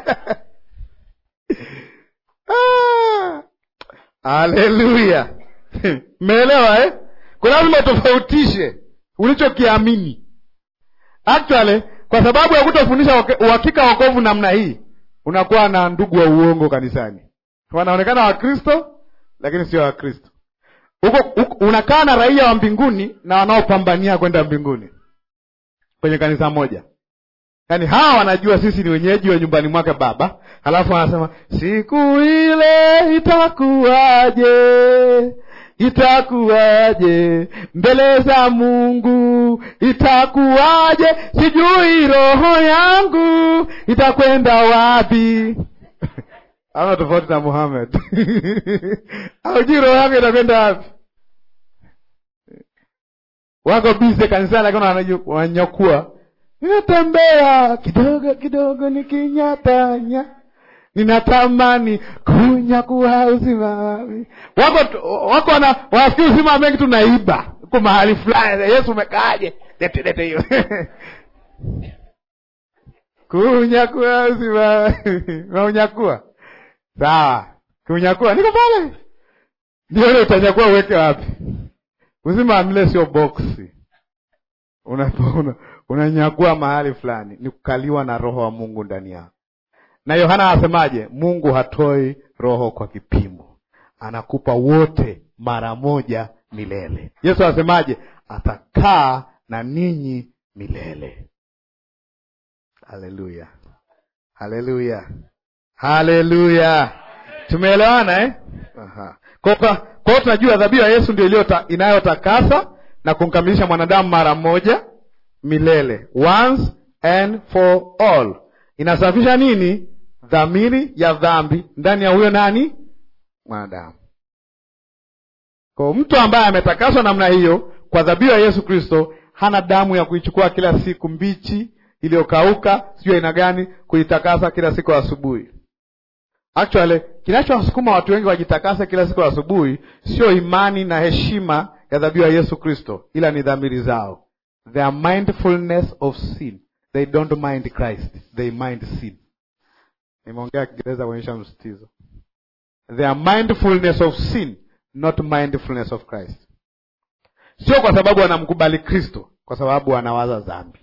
Haleluya! Mmeelewa eh? Kwa lazima utofautishe ulichokiamini actually, kwa sababu ya kutofundisha uhakika wokovu namna hii, unakuwa na ndugu wa uongo kanisani, wanaonekana Wakristo lakini sio Wakristo. Huko unakaa na raia wa mbinguni na wanaopambania kwenda mbinguni kwenye kanisa moja. Yaani hawa wanajua sisi ni wenyeji wa nyumbani mwake Baba, halafu wanasema siku ile itakuwaje itakuwaje mbele za Mungu, itakuwaje? Sijui roho yangu itakwenda wapi? Ama tofauti na Muhammad aujui roho yangu itakwenda wapi? Wako bize kanisani, lakini wananyakua, ninatembea kidogo kidogo nikinyatanya ninatamani kunyakua uzima wami. Wako wako na wafikiri uzima mengi tunaiba uko mahali fulani. Yesu umekaaje? Lete lete hiyo kunyakua uzima naunyakua sawa, kunyakua niko pale, ndio ile utanyakua, uweke wapi? Uzima wa milele sio boksi, unanyakua una mahali fulani, ni kukaliwa na Roho wa Mungu ndani yako na Yohana anasemaje? Mungu hatoi roho kwa kipimo, anakupa wote mara moja milele. Yesu anasemaje? Atakaa na ninyi milele. Haleluya, haleluya, haleluya! Tumeelewana eh? Aha. Kwa hiyo tunajua dhabihu ya Yesu ndio iliyo inayotakasa na kumkamilisha mwanadamu mara moja milele, once and for all inasafisha nini? Dhamiri ya dhambi ndani ya huyo nani? Mwanadamu. Kwa mtu ambaye ametakaswa namna hiyo kwa dhabihu ya Yesu Kristo, hana damu ya kuichukua kila siku mbichi iliyokauka, sijui aina gani, kujitakasa kila siku asubuhi. Actually, kinachowasukuma watu wengi wajitakase kila siku asubuhi sio imani na heshima ya dhabihu ya Yesu Kristo, ila ni dhamiri zao. Their mindfulness of sin. They don't mind Christ, they mind sin. Nimeongea Kiingereza kuonyesha msitizo. Their mindfulness of sin, not mindfulness of Christ. Sio kwa sababu wanamkubali Kristo, kwa sababu wanawaza dhambi.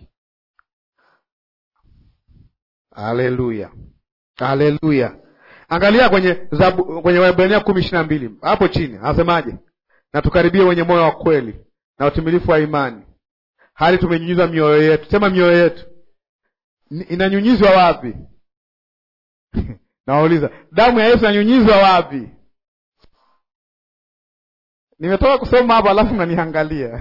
Haleluya, haleluya. Angalia kwenye zabu, kwenye Waebrania kumi ishirini na mbili hapo chini anasemaje? Na tukaribie wenye moyo wa kweli na utimilifu wa imani, hali tumenyunyizwa mioyo yetu. Sema mioyo yetu inanyunyizwa wapi? Nawauliza, damu ya Yesu inanyunyizwa wapi? Nimetoka kusoma hapa, alafu naniangalia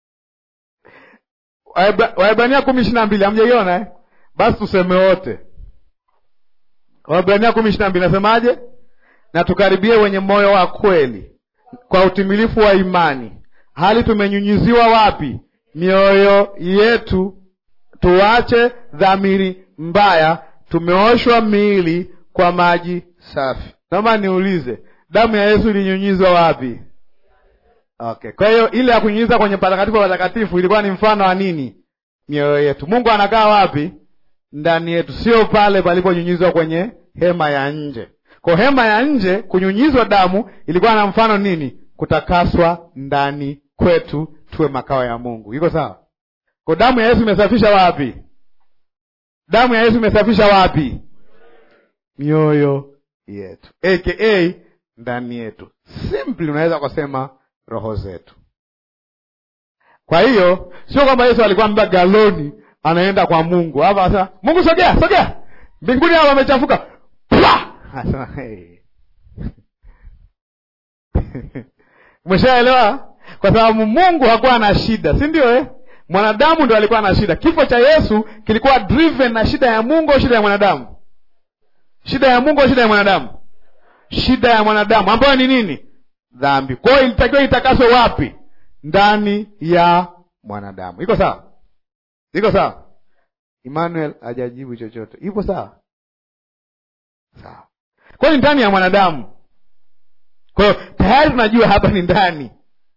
Waebrania kumi ishirini na mbili hamjaiona eh? Basi tuseme wote Waebrania kumi ishirini na mbili nasemaje? Na tukaribie wenye moyo wa kweli kwa utimilifu wa imani, hali tumenyunyiziwa wapi? Mioyo yetu, tuache dhamiri mbaya, tumeoshwa miili kwa maji safi. Naomba niulize, damu ya Yesu ilinyunyizwa wapi? Okay, kwa hiyo ile ya kunyunyiza kwenye patakatifu patakatifu ilikuwa ni mfano wa nini? Mioyo yetu. Mungu anakaa wapi? Ndani yetu, sio pale paliponyunyizwa kwenye hema ya nje. Kwa hema ya nje kunyunyizwa damu ilikuwa na mfano nini? Kutakaswa ndani kwetu, tuwe makao ya Mungu. Iko sawa? Kwa damu ya Yesu imesafisha wapi? Damu ya Yesu imesafisha wapi? Mioyo yetu, aka ndani yetu. Simply unaweza kusema roho zetu. Kwa hiyo sio kwamba Yesu alikuwa amebeba galoni anaenda kwa Mungu hapa, anasema Mungu, sogea sogea, mbinguni hapa wamechafuka. Anasema hey. Umeshaelewa? Kwa sababu Mungu hakuwa na shida, si ndio eh? Mwanadamu ndo alikuwa na shida. Kifo cha Yesu kilikuwa driven na shida ya Mungu au shida ya mwanadamu? Shida ya Mungu au shida ya mwanadamu? Shida ya mwanadamu ambayo ni nini? Dhambi. Kwa hiyo ilitakiwa itakaswe wapi? Ndani ya mwanadamu. Iko sawa? Iko sawa? Emmanuel hajajibu chochote. Ipo sawa? Sawa. Kwa hiyo ndani ya mwanadamu. Kwa hiyo tayari tunajua hapa ni ndani.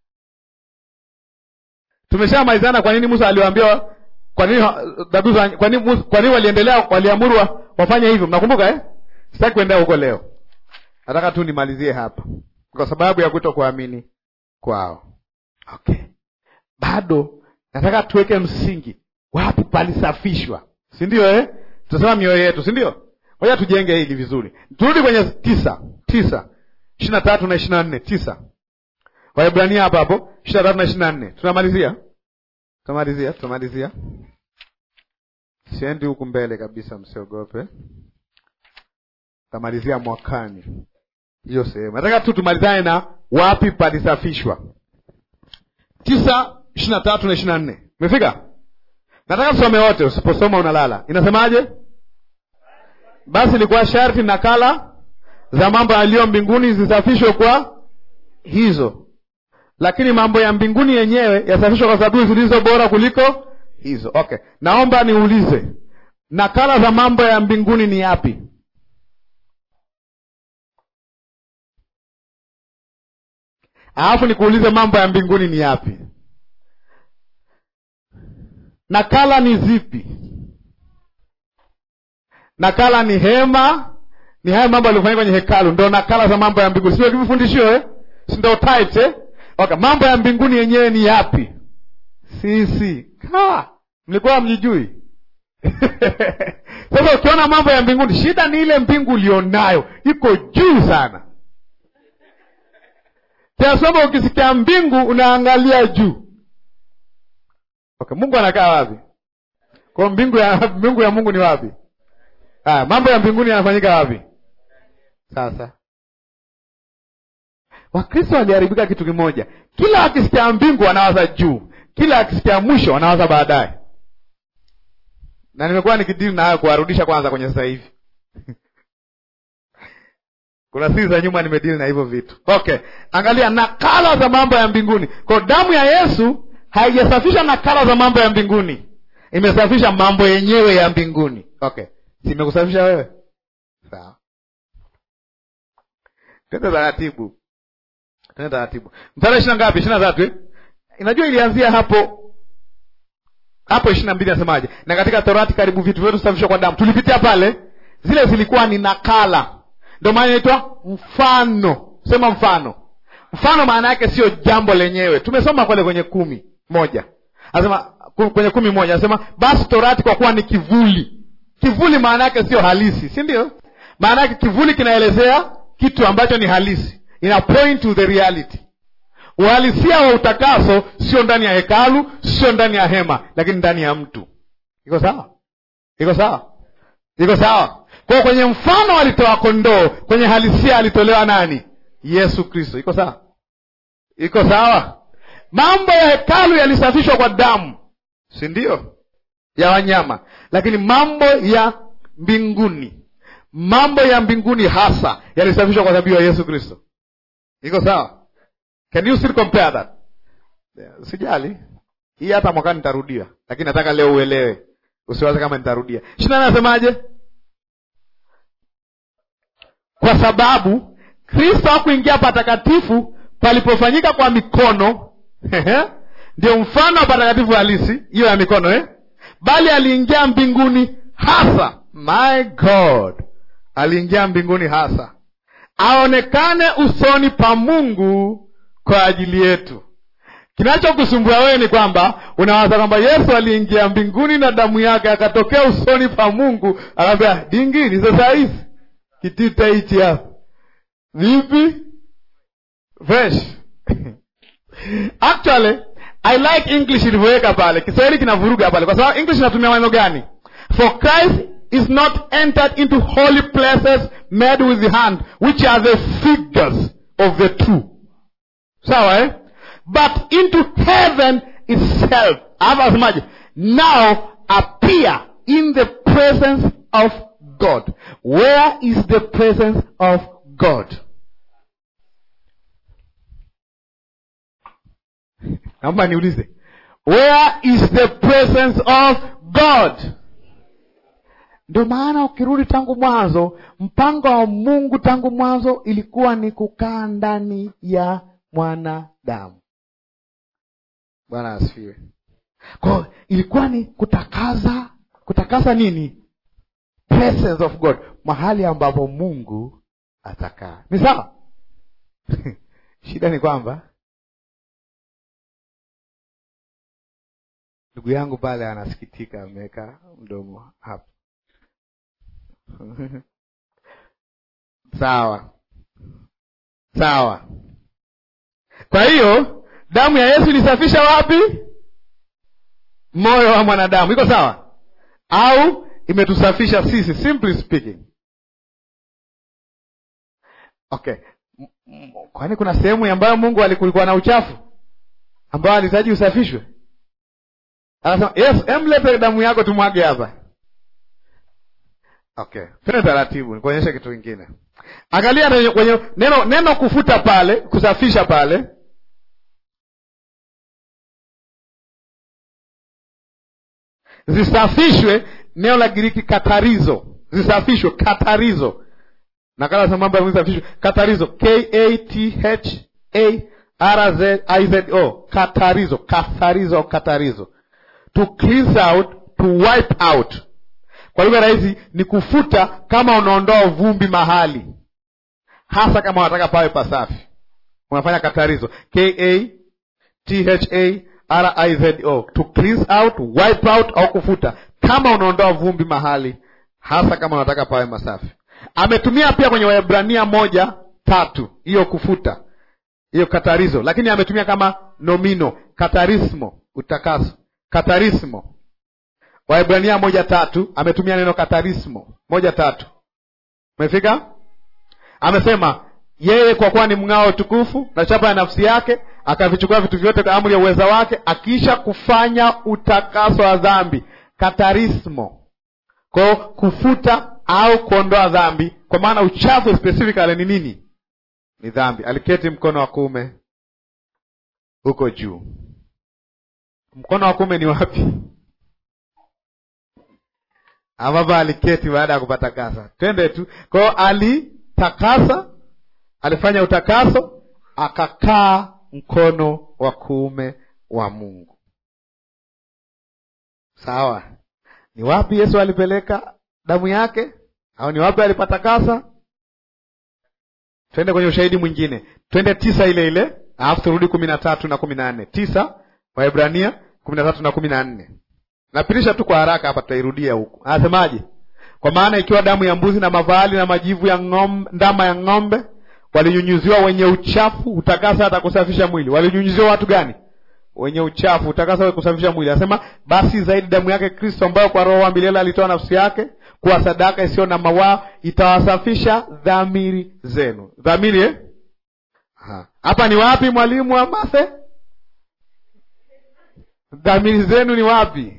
Tumeshamalizana kwa nini Musa aliwaambia kwa nini dhabihu kwa nini kwa nini waliendelea waliamuru wafanye hivyo? Mnakumbuka eh? Sitaki kuendea huko leo. Nataka tu nimalizie hapa. Kwa sababu ya kuto kuamini kwao. Okay. Bado nataka tuweke msingi. Wapi palisafishwa? Si ndio eh? Tutasema mioyo yetu, si ndio? Ngoja tujenge hili vizuri. Turudi kwenye tisa. Tisa. Ishirini na tatu na ishirini na nne. Tisa. Waebrania hapa hapo ishirini na tatu na ishirini na nne. Tunamalizia, tunamalizia, tunamalizia. Siendi huku mbele kabisa, msiogope. Tamalizia mwakani hiyo sehemu. Nataka tu tumalizane na wapi palisafishwa. tisa ishirini na tatu na ishirini na nne. Umefika? Nataka tusome wote, usiposoma unalala. Inasemaje? Basi ilikuwa sharti nakala za mambo yaliyo mbinguni zisafishwe kwa hizo lakini mambo ya mbinguni yenyewe yasafishwa kwa sababu zilizo bora kuliko hizo. Okay, naomba niulize, nakala za mambo ya mbinguni ni yapi? Alafu nikuulize, mambo ya mbinguni ni yapi? Nakala ni zipi? Nakala ni hema, ni haya mambo yaliyofanyika kwenye hekalu, ndo nakala za mambo ya mbinguni, sio kivifundishio eh? si ndo types eh? Okay, mambo ya mbinguni yenyewe ni yapi? Sisi mlikuwa mjijui? Sasa ukiona mambo ya mbinguni, shida ni ile mbingu ulionayo iko juu sana, kiasi kwamba ukisikia mbingu unaangalia juu. Okay, Mungu anakaa wapi? Kwa mbingu ya mbingu ya Mungu ni wapi? Ah, mambo ya mbinguni yanafanyika wapi? Sasa Wakristo waliharibika kitu kimoja, kila akisikia mbingu wanawaza juu, kila akisikia mwisho wanawaza baadaye. Na nimekuwa nikidili na hayo kuwarudisha kwanza kwenye sasa hivi kuna siri za nyuma nimedili na hivyo vitu. Okay, angalia nakala za mambo ya mbinguni. Kwa damu ya Yesu haijasafisha nakala za mambo ya mbinguni, imesafisha mambo yenyewe ya mbinguni okay simekusafisha wewe sawa twende taratibu twende taratibu mstari ishiri na ngapi ishiri na tatu eh? inajua ilianzia hapo hapo ishiri na mbili nasemaje na katika torati karibu vitu vyote husafishwa kwa damu tulipitia pale zile zilikuwa ni nakala ndio maana inaitwa mfano sema mfano mfano maana yake sio jambo lenyewe tumesoma pale kwenye kumi moja anasema ku- kwenye kumi moja anasema basi torati kwa kuwa ni kivuli kivuli maana yake sio halisi si ndio maana yake kivuli kinaelezea kitu ambacho ni halisi ina point to the reality uhalisia wa utakaso sio ndani ya hekalu sio ndani ya hema lakini ndani ya mtu iko sawa iko sawa iko sawa kwao kwenye mfano alitoa kondoo kwenye halisia alitolewa nani yesu kristo iko sawa iko sawa mambo ya hekalu yalisafishwa kwa damu si ndio ya wanyama lakini mambo ya mbinguni mambo ya mbinguni hasa yalisafishwa kwa dhabihu ya yesu kristo iko sawa can you still compare that Yeah, sijali hii hata mwakani nitarudia lakini nataka leo uelewe usiwaze kama nitarudia shina anasemaje kwa sababu kristo hakuingia patakatifu palipofanyika kwa mikono ndio mfano wa patakatifu halisi hiyo ya mikono eh? bali aliingia mbinguni hasa my god aliingia mbinguni hasa aonekane usoni pa mungu kwa ajili yetu kinachokusumbua wewe ni kwamba unawaza kwamba yesu aliingia mbinguni na damu yake akatokea usoni pa mungu akaambia dingini sasa hizi kitita hichi hapa vipi fresh actually i like english ilivyoweka pale kiswahili kinavuruga pale kwa sababu english inatumia maneno gani for christ is not entered into holy places made with the hand which are the figures of the true sawa eh? but into heaven itself hapa asemaje now appear in the presence of god where is the presence of god naomba niulize where is the presence of god ndio maana ukirudi tangu mwanzo mpango wa mungu tangu mwanzo ilikuwa ni kukaa ndani ya mwanadamu bwana asifiwe kwao ilikuwa ni kutakaza kutakaza nini presence of god mahali ambapo mungu atakaa ni sawa shida ni kwamba ndugu yangu pale anasikitika ameweka mdomo hapa sawa sawa kwa hiyo damu ya yesu ilisafisha wapi moyo wa mwanadamu iko sawa au imetusafisha sisi simply speaking okay M- m- kwani kuna sehemu ambayo mungu alikulikuwa na uchafu ambayo alihitaji usafishwe anasema yes emlete damu yako tumwage hapa okay tene taratibu nikuonyesha kitu kingine angalia kwenye- kwenye neno neno kufuta pale kusafisha pale zisafishwe neno la giriki katarizo zisafishwe katarizo nakala za mambo ya Mungu zisafishwe katarizo k a t h a r z i z o katarizo katharizo au katarizo to cleanse out to wipe out kwa lugha rahisi ni kufuta kama unaondoa vumbi mahali hasa kama unataka pawe pasafi unafanya katarizo k a t h a r i z o to cleanse out wipe out au kufuta kama unaondoa vumbi mahali hasa kama unataka pawe masafi ametumia pia kwenye waebrania moja tatu hiyo kufuta hiyo katarizo lakini ametumia kama nomino katarismo utakaso katarismo waebrania moja tatu ametumia neno katarismo moja tatu umefika amesema yeye kwa kuwa ni mng'ao tukufu na chapa ya nafsi yake akavichukua vitu vyote kwa amri ya uweza wake akiisha kufanya utakaso wa dhambi katarismo kwao kufuta au kuondoa dhambi kwa maana uchafu specifically ni nini ni dhambi aliketi mkono wa kuume huko juu mkono wa kuume ni wapi ambapo aliketi baada ya kupatakasa. Twende tu kwao, alitakasa, alifanya utakaso, akakaa mkono wa kuume wa Mungu. Sawa, ni wapi Yesu alipeleka damu yake, au ni wapi alipatakasa? Twende kwenye ushahidi mwingine, twende tisa ile ile, alafu turudi kumi na tatu na kumi na nne Tisa Waebrania kumi na tatu na kumi na nne Napitisha tu kwa haraka hapa, tutairudia huku. Anasemaje? Kwa maana ikiwa damu ya mbuzi na mafahali na majivu ya ng'ombe, ndama ya ng'ombe walinyunyuziwa wenye uchafu utakasa hata kusafisha mwili. Walinyunyuziwa watu gani? Wenye uchafu utakasa hata kusafisha mwili. Anasema basi zaidi damu yake Kristo, ambayo kwa roho wa milele alitoa nafsi yake kuwa sadaka isiyo na mawaa, itawasafisha dhamiri zenu. Dhamiri eh? Hapa ni wapi mwalimu wa mathe? Dhamiri zenu ni wapi?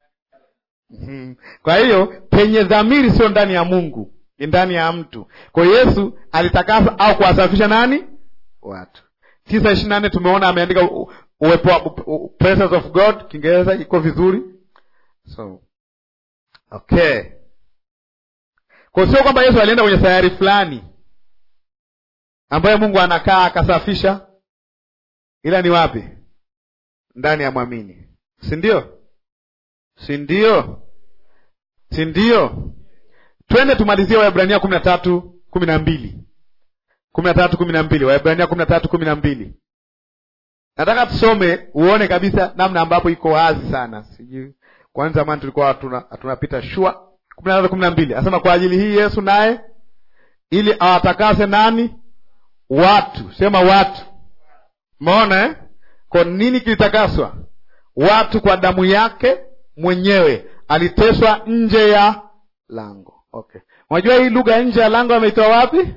Hmm. Kwa hiyo penye dhamiri sio ndani ya Mungu, ni ndani ya mtu. Kwa hiyo Yesu alitakasa au kuwasafisha nani? Watu. tisa ishirini na nne tumeona ameandika uwepo wa presence of God, Kiingereza iko vizuri. So okay, kwa sio kwamba Yesu alienda kwenye sayari fulani ambayo Mungu anakaa akasafisha, ila ni wapi? Ndani ya mwamini, si ndio? si ndio? si ndio? Twende tumalizie Waebrania kumi na tatu kumi na mbili kumi na tatu kumi na mbili Waebrania kumi na tatu kumi na mbili Nataka tusome uone kabisa namna ambapo iko wazi sana. Sijui kwani zamani tulikuwa tunapita shua. kumi na tatu kumi na mbili anasema kwa ajili hii Yesu naye ili awatakase nani? Watu. Sema watu. Umeona eh? Kwa nini kilitakaswa? Watu kwa damu yake mwenyewe aliteswa nje ya lango. Okay, unajua hii lugha nje ya lango ameitoa wapi?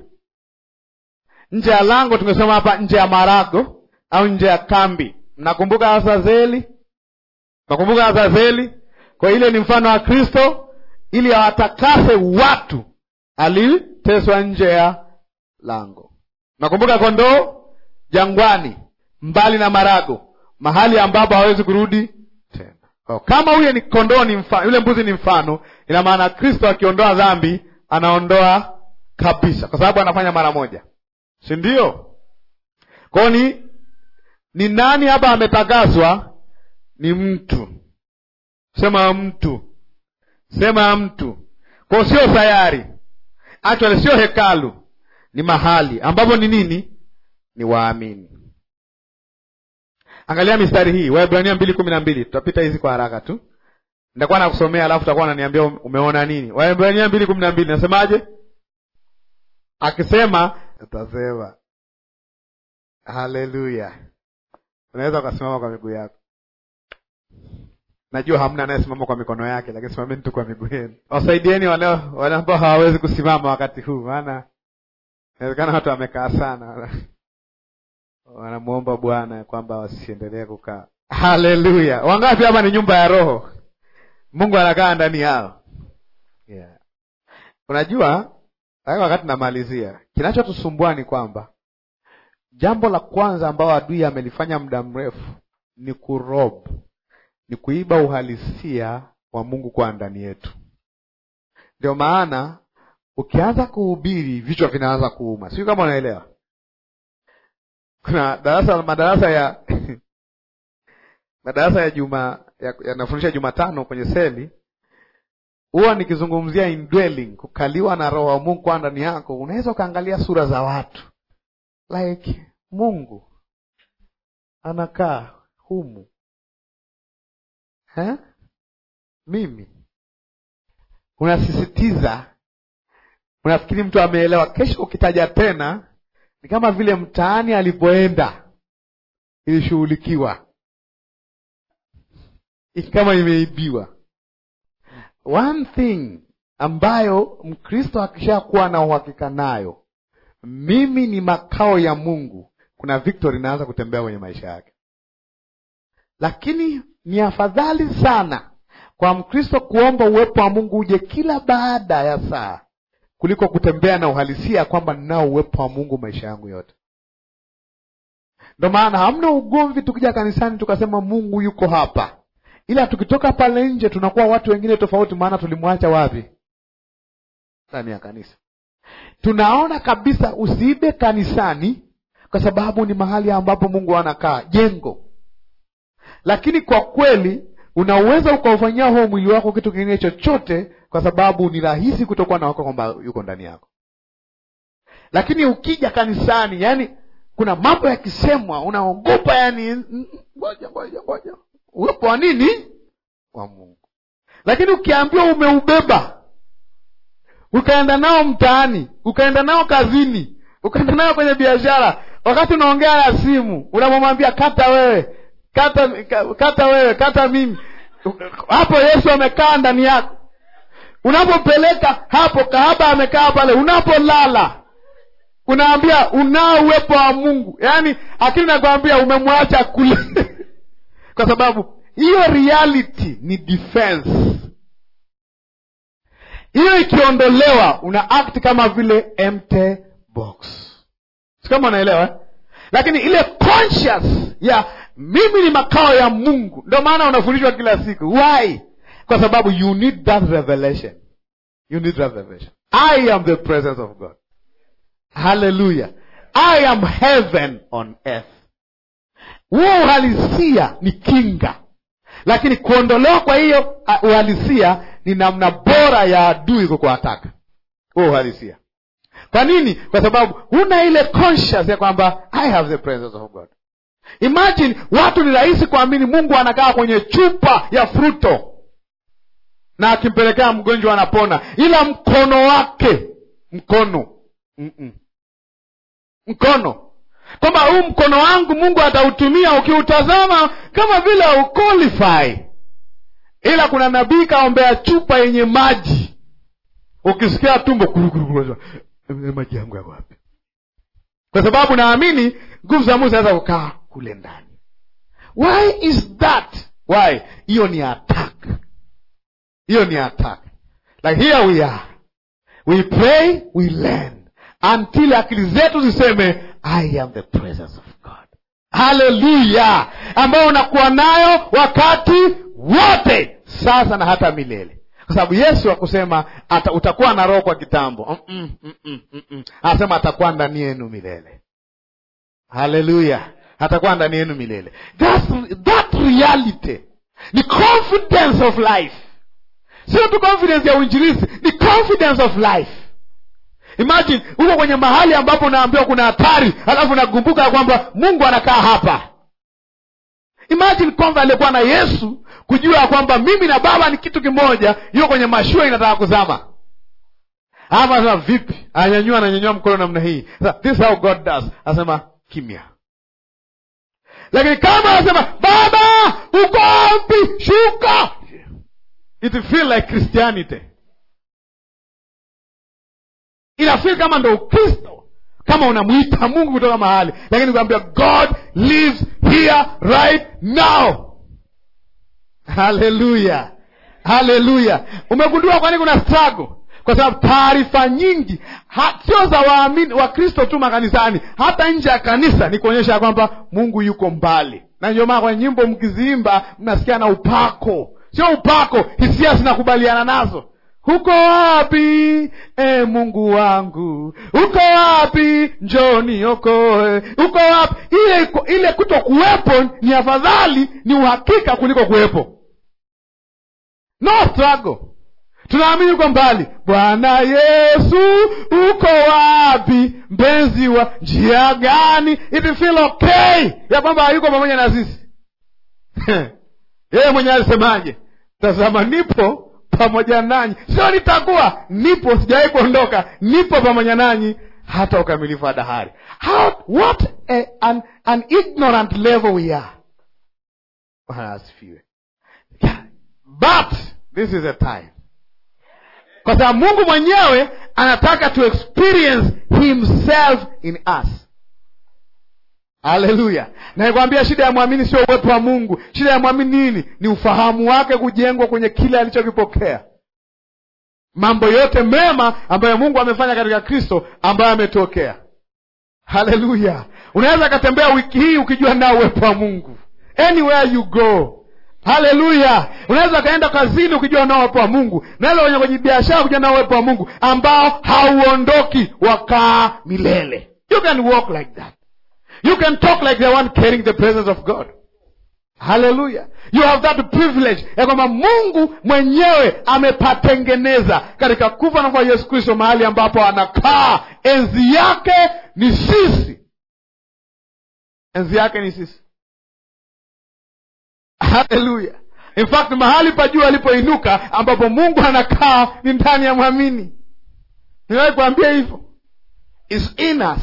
Nje ya lango tumesema hapa, nje ya marago au nje ya kambi. Mnakumbuka Azazeli? Mnakumbuka Azazeli? Kwa ile ni mfano wa Kristo, ili awatakase watu, aliteswa nje ya lango. Mnakumbuka kondoo jangwani, mbali na marago, mahali ambapo hawezi kurudi tena. Oh, kama huyo ni kondoo ni mfano, yule mbuzi ni mfano, ina maana Kristo akiondoa dhambi anaondoa kabisa, kwa sababu anafanya mara moja, si ndio? Kwao ni ni nani hapa ametakaswa? Ni mtu. Sema mtu, sema mtu. Kwao sio sayari, actually sio hekalu, ni mahali ambapo ni nini? Ni waamini. Angalia mistari hii Waebrania mbili kumi na mbili. Tutapita hizi kwa haraka tu, nitakuwa nakusomea alafu utakuwa unaniambia umeona nini. Waebrania mbili kumi na mbili nasemaje? Akisema utasema haleluya. Unaweza ukasimama kwa miguu yako. Najua hamna anayesimama kwa mikono yake, lakini simameni tu kwa miguu yenu. Wasaidieni wale wale ambao hawawezi kusimama wakati huu, maana inawezekana watu wamekaa sana wanamwomba Bwana kwamba wasiendelee kukaa. Haleluya! Wangapi hapa ni nyumba ya Roho? Mungu anakaa ndani yao, yeah. Unajua, wakati namalizia, kinachotusumbua ni kwamba jambo la kwanza ambao adui amelifanya muda mrefu ni kurob, ni kuiba uhalisia wa Mungu kwa ndani yetu. Ndio maana ukianza kuhubiri vichwa vinaanza kuuma, sijui kama unaelewa kuna darasa madarasa ya madarasa ya juma yanafundisha ya Jumatano kwenye seli, huwa nikizungumzia indwelling, kukaliwa na roho wa Mungu kwa ndani yako. Unaweza ukaangalia sura za watu like Mungu anakaa humu ha? Mimi unasisitiza, unafikiri mtu ameelewa. Kesho ukitaja tena ni kama vile mtaani alipoenda ilishughulikiwa kama imeibiwa. One thing ambayo Mkristo akishakuwa na uhakika nayo, mimi ni makao ya Mungu, kuna victory inaanza kutembea kwenye maisha yake. Lakini ni afadhali sana kwa Mkristo kuomba uwepo wa Mungu uje kila baada ya saa kuliko kutembea na uhalisia kwamba ninao uwepo wa Mungu maisha yangu yote. Ndo maana hamna ugomvi tukija kanisani tukasema Mungu yuko hapa, ila tukitoka pale nje tunakuwa watu wengine tofauti maana tulimwacha wapi ndani ya kanisa tunaona kabisa usiibe kanisani kwa sababu ni mahali ambapo mungu anakaa jengo lakini kwa kweli unaweza ukaufanyia huo mwili wako kitu kingine chochote kwa sababu ni rahisi kutokuwa na wako kwamba yuko ndani yako lakini ukija kanisani yani kuna mambo yakisemwa unaogopa yani mm, ngoja ngoja ngoja uwepo wa nini wa mungu lakini ukiambiwa umeubeba ukaenda nao mtaani ukaenda nao kazini ukaenda nao kwenye biashara wakati unaongea na simu unamwambia kata wewe kata kata wewe kata mimi hapo yesu amekaa ndani yako unapopeleka hapo kahaba amekaa pale unapolala unaambia unao uwepo wa mungu yaani akili nakwambia umemwacha kule kwa sababu hiyo reality ni defense hiyo ikiondolewa una act kama vile empty box si kama unaelewa eh? lakini ile conscious ya mimi ni makao ya mungu ndio maana unafundishwa kila siku why kwa sababu you need that revelation you need that revelation i am the presence of god haleluya i am heaven on earth huo uhalisia ni kinga lakini kuondolewa kwa hiyo uh, uhalisia ni namna bora ya adui kukuataka huo uhalisia kwa nini kwa sababu huna ile conscious ya kwamba i have the presence of god imagine watu ni rahisi kuamini mungu anakaa kwenye chupa ya fruto na akimpelekea mgonjwa anapona ila mkono wake mkono Mm-mm. mkono kwamba huu mkono wangu mungu atautumia ukiutazama kama vile uqualify ila kuna nabii kaombea chupa yenye maji ukisikia tumbo kurukuru maji yangu yako wapi kwa sababu naamini nguvu za mungu zinaweza kukaa kule ndani why is that why hiyo ni attack hiyo ni attack like here we are we pray we learn until akili zetu ziseme i am the presence of god haleluya ambayo unakuwa nayo wakati wote sasa na hata milele kwa sababu yesu akusema ata, utakuwa na roho kwa kitambo Mm-mm, mm-mm, mm-mm. anasema atakuwa ndani yenu milele haleluya atakuwa ndani yenu milele That's, that reality ni confidence of life sio tu confidence ya uinjilisi ni confidence of life imagine uko kwenye mahali ambapo unaambiwa kuna hatari alafu nakumbuka ya kwamba mungu anakaa hapa imagine kwamba aliyekuwa na yesu kujua ya kwamba mimi na baba ni kitu kimoja yuko kwenye mashua inataka kuzama ama anasema vipi ananyanyua ananyanyua mkono namna hii Sasa, this is how god does anasema kimya lakini kama anasema baba uko wapi shuka it feel like christianity inafeel kama ndo ukristo kama unamwita mungu kutoka mahali lakini kuambia god lives here right now haleluya haleluya umegundua kwani kuna struggle kwa sababu taarifa nyingi ha, sio za waamini wakristo tu makanisani hata nje ya kanisa ni kuonyesha ya kwamba mungu yuko mbali na ndio maana kwenye nyimbo mkiziimba mnasikia na upako sio upako hisia zinakubaliana nazo huko wapi e mungu wangu uko wapi njoni okoe uko wapi ile ile kuto kuwepo ni afadhali ni uhakika kuliko kuwepo no struggle tunaamini uko mbali bwana yesu uko wapi mpenzi wa njia gani it feel okay ya kwamba hayuko pamoja na sisi yeye mwenyewe alisemaje tazama nipo pamoja nanyi sio nitakuwa nipo sijawahi kuondoka nipo pamoja nanyi hata ukamilifu wa dahari How, what a, an, an ignorant level we are bwana asifiwe yeah. but this is a time kwa sababu mungu mwenyewe anataka to experience himself in us haleluya naikwambia shida ya mwamini sio uwepo wa mungu shida ya mwamini nini ni ufahamu wake kujengwa kwenye kile alichokipokea mambo yote mema ambayo mungu amefanya katika kristo ambayo ametokea haleluya unaweza akatembea wiki hii ukijua nao uwepo wa mungu anywhere you go haleluya unaweza ukaenda kazini ukijua unao uwepo wa mungu unaweza kwenye kwenye biashara ukijua unao uwepo wa mungu ambao hauondoki wakaa milele you can walk like that you can talk like the one carrying the presence of god haleluya you have that privilege ya kwamba mungu mwenyewe amepatengeneza katika kufa na kwa yesu kristo mahali ambapo anakaa enzi yake ni sisi enzi yake ni sisi haleluya in fact mahali pa juu alipoinuka ambapo mungu anakaa ni ndani ya mwamini niwahi kuambia hivyo is in us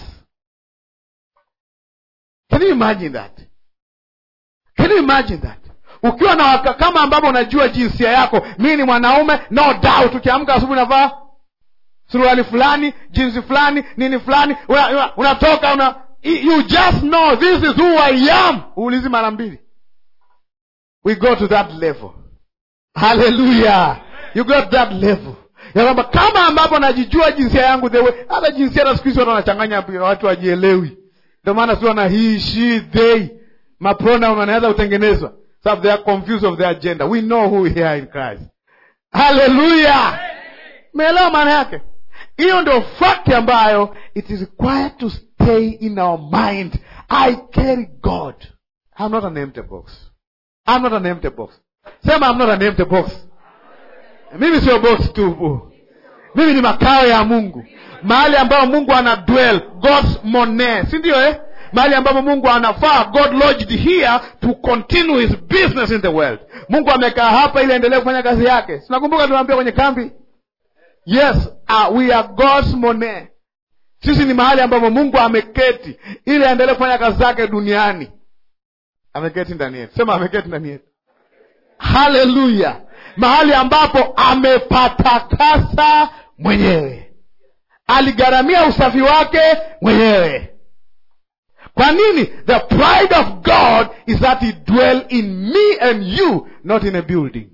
can you imagine that can you imagine that ukiwa na waka, kama ambavyo unajua jinsia yako mii ni mwanaume no doubt ukiamka asubuhi unavaa suruali fulani jinsi fulani nini fulani unatoka una, una unatoka, una, you just know this is who i am uulizi mara mbili we go to that level haleluya you got that level ya kwamba kama ambapo najijua jinsia yangu the way hata jinsia hata siku hizi watu wanachanganya watu wajielewi ndio maana si wana he she they mapronoun wanaweza kutengenezwa sababu they are confused of their gender we know who we are in christ haleluya meelewa maana yake hiyo ndio fakti ambayo it is required to stay in our mind i carry god i'm not an empty box i'm not an empty box sema i'm not an empty box mimi sio box tu mimi ni makao ya mungu mahali ambayo mungu ana dwell god's mone si ndio eh? mahali ambapo mungu anafaa god lodged here to continue his business in the world mungu amekaa hapa ili aendelee kufanya kazi yake sinakumbuka tunaambia kwenye kambi yes uh, we are god's mone sisi ni mahali ambapo mungu ameketi ili aendelee kufanya kazi zake duniani ameketi ndani yetu sema ameketi ndani yetu haleluya mahali ambapo amepatakasa mwenyewe aligharamia usafi wake mwenyewe kwa nini the pride of god is that he dwell in me and you not in a building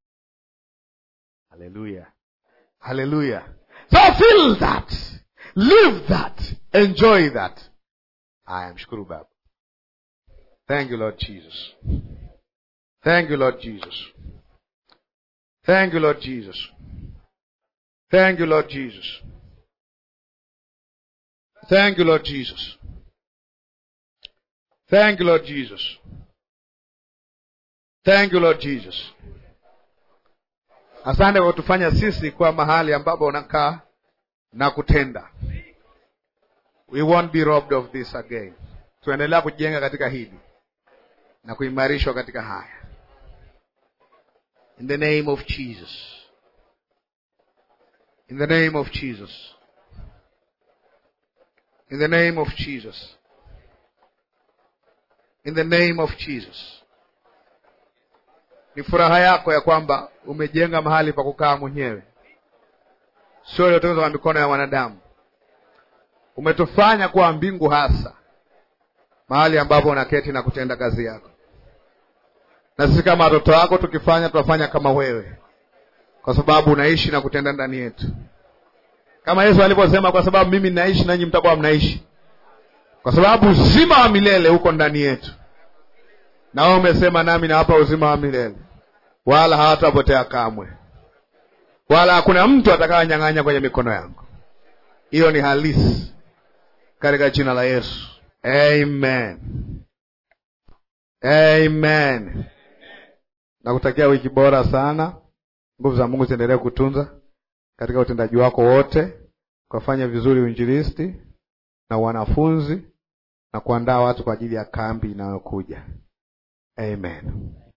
haleluya haleluya so feel that live that enjoy that aya mshukuru baba thank you lord jesus thank you lord jesus thank you lord jesus thank you lord jesus thank you lord jesus Thank you, Lord Jesus. Thank you, Lord Jesus. Asante kwa kutufanya sisi kuwa mahali ambapo unakaa na kutenda. We won't be robbed of this again. Tuendelea kujenga katika hili na kuimarishwa katika haya. In the name of Jesus. In the name of Jesus. In the name of Jesus. In the name of Jesus. Ni furaha yako ya kwamba umejenga mahali pa kukaa mwenyewe, sio iliyotengenezwa kwa mikono ya wanadamu. Umetufanya kuwa mbingu hasa, mahali ambapo unaketi na kutenda kazi yako, na sisi kama watoto wako tukifanya, tutafanya kama wewe, kwa sababu unaishi na kutenda ndani yetu, kama Yesu alivyosema, kwa sababu mimi naishi nanyi mtakuwa mnaishi kwa sababu uzima wa milele uko ndani yetu, na wewe umesema nami nawapa uzima wa milele, wala hawatapotea kamwe, wala hakuna mtu atakayanyang'anya kwenye mikono yangu. Hiyo ni halisi katika jina la Yesu, amen, amen. Nakutakia wiki bora sana. Nguvu za Mungu ziendelee kutunza katika utendaji wako wote, ukafanya vizuri uinjilisti na wanafunzi na kuandaa watu kwa ajili ya kambi inayokuja. Amen.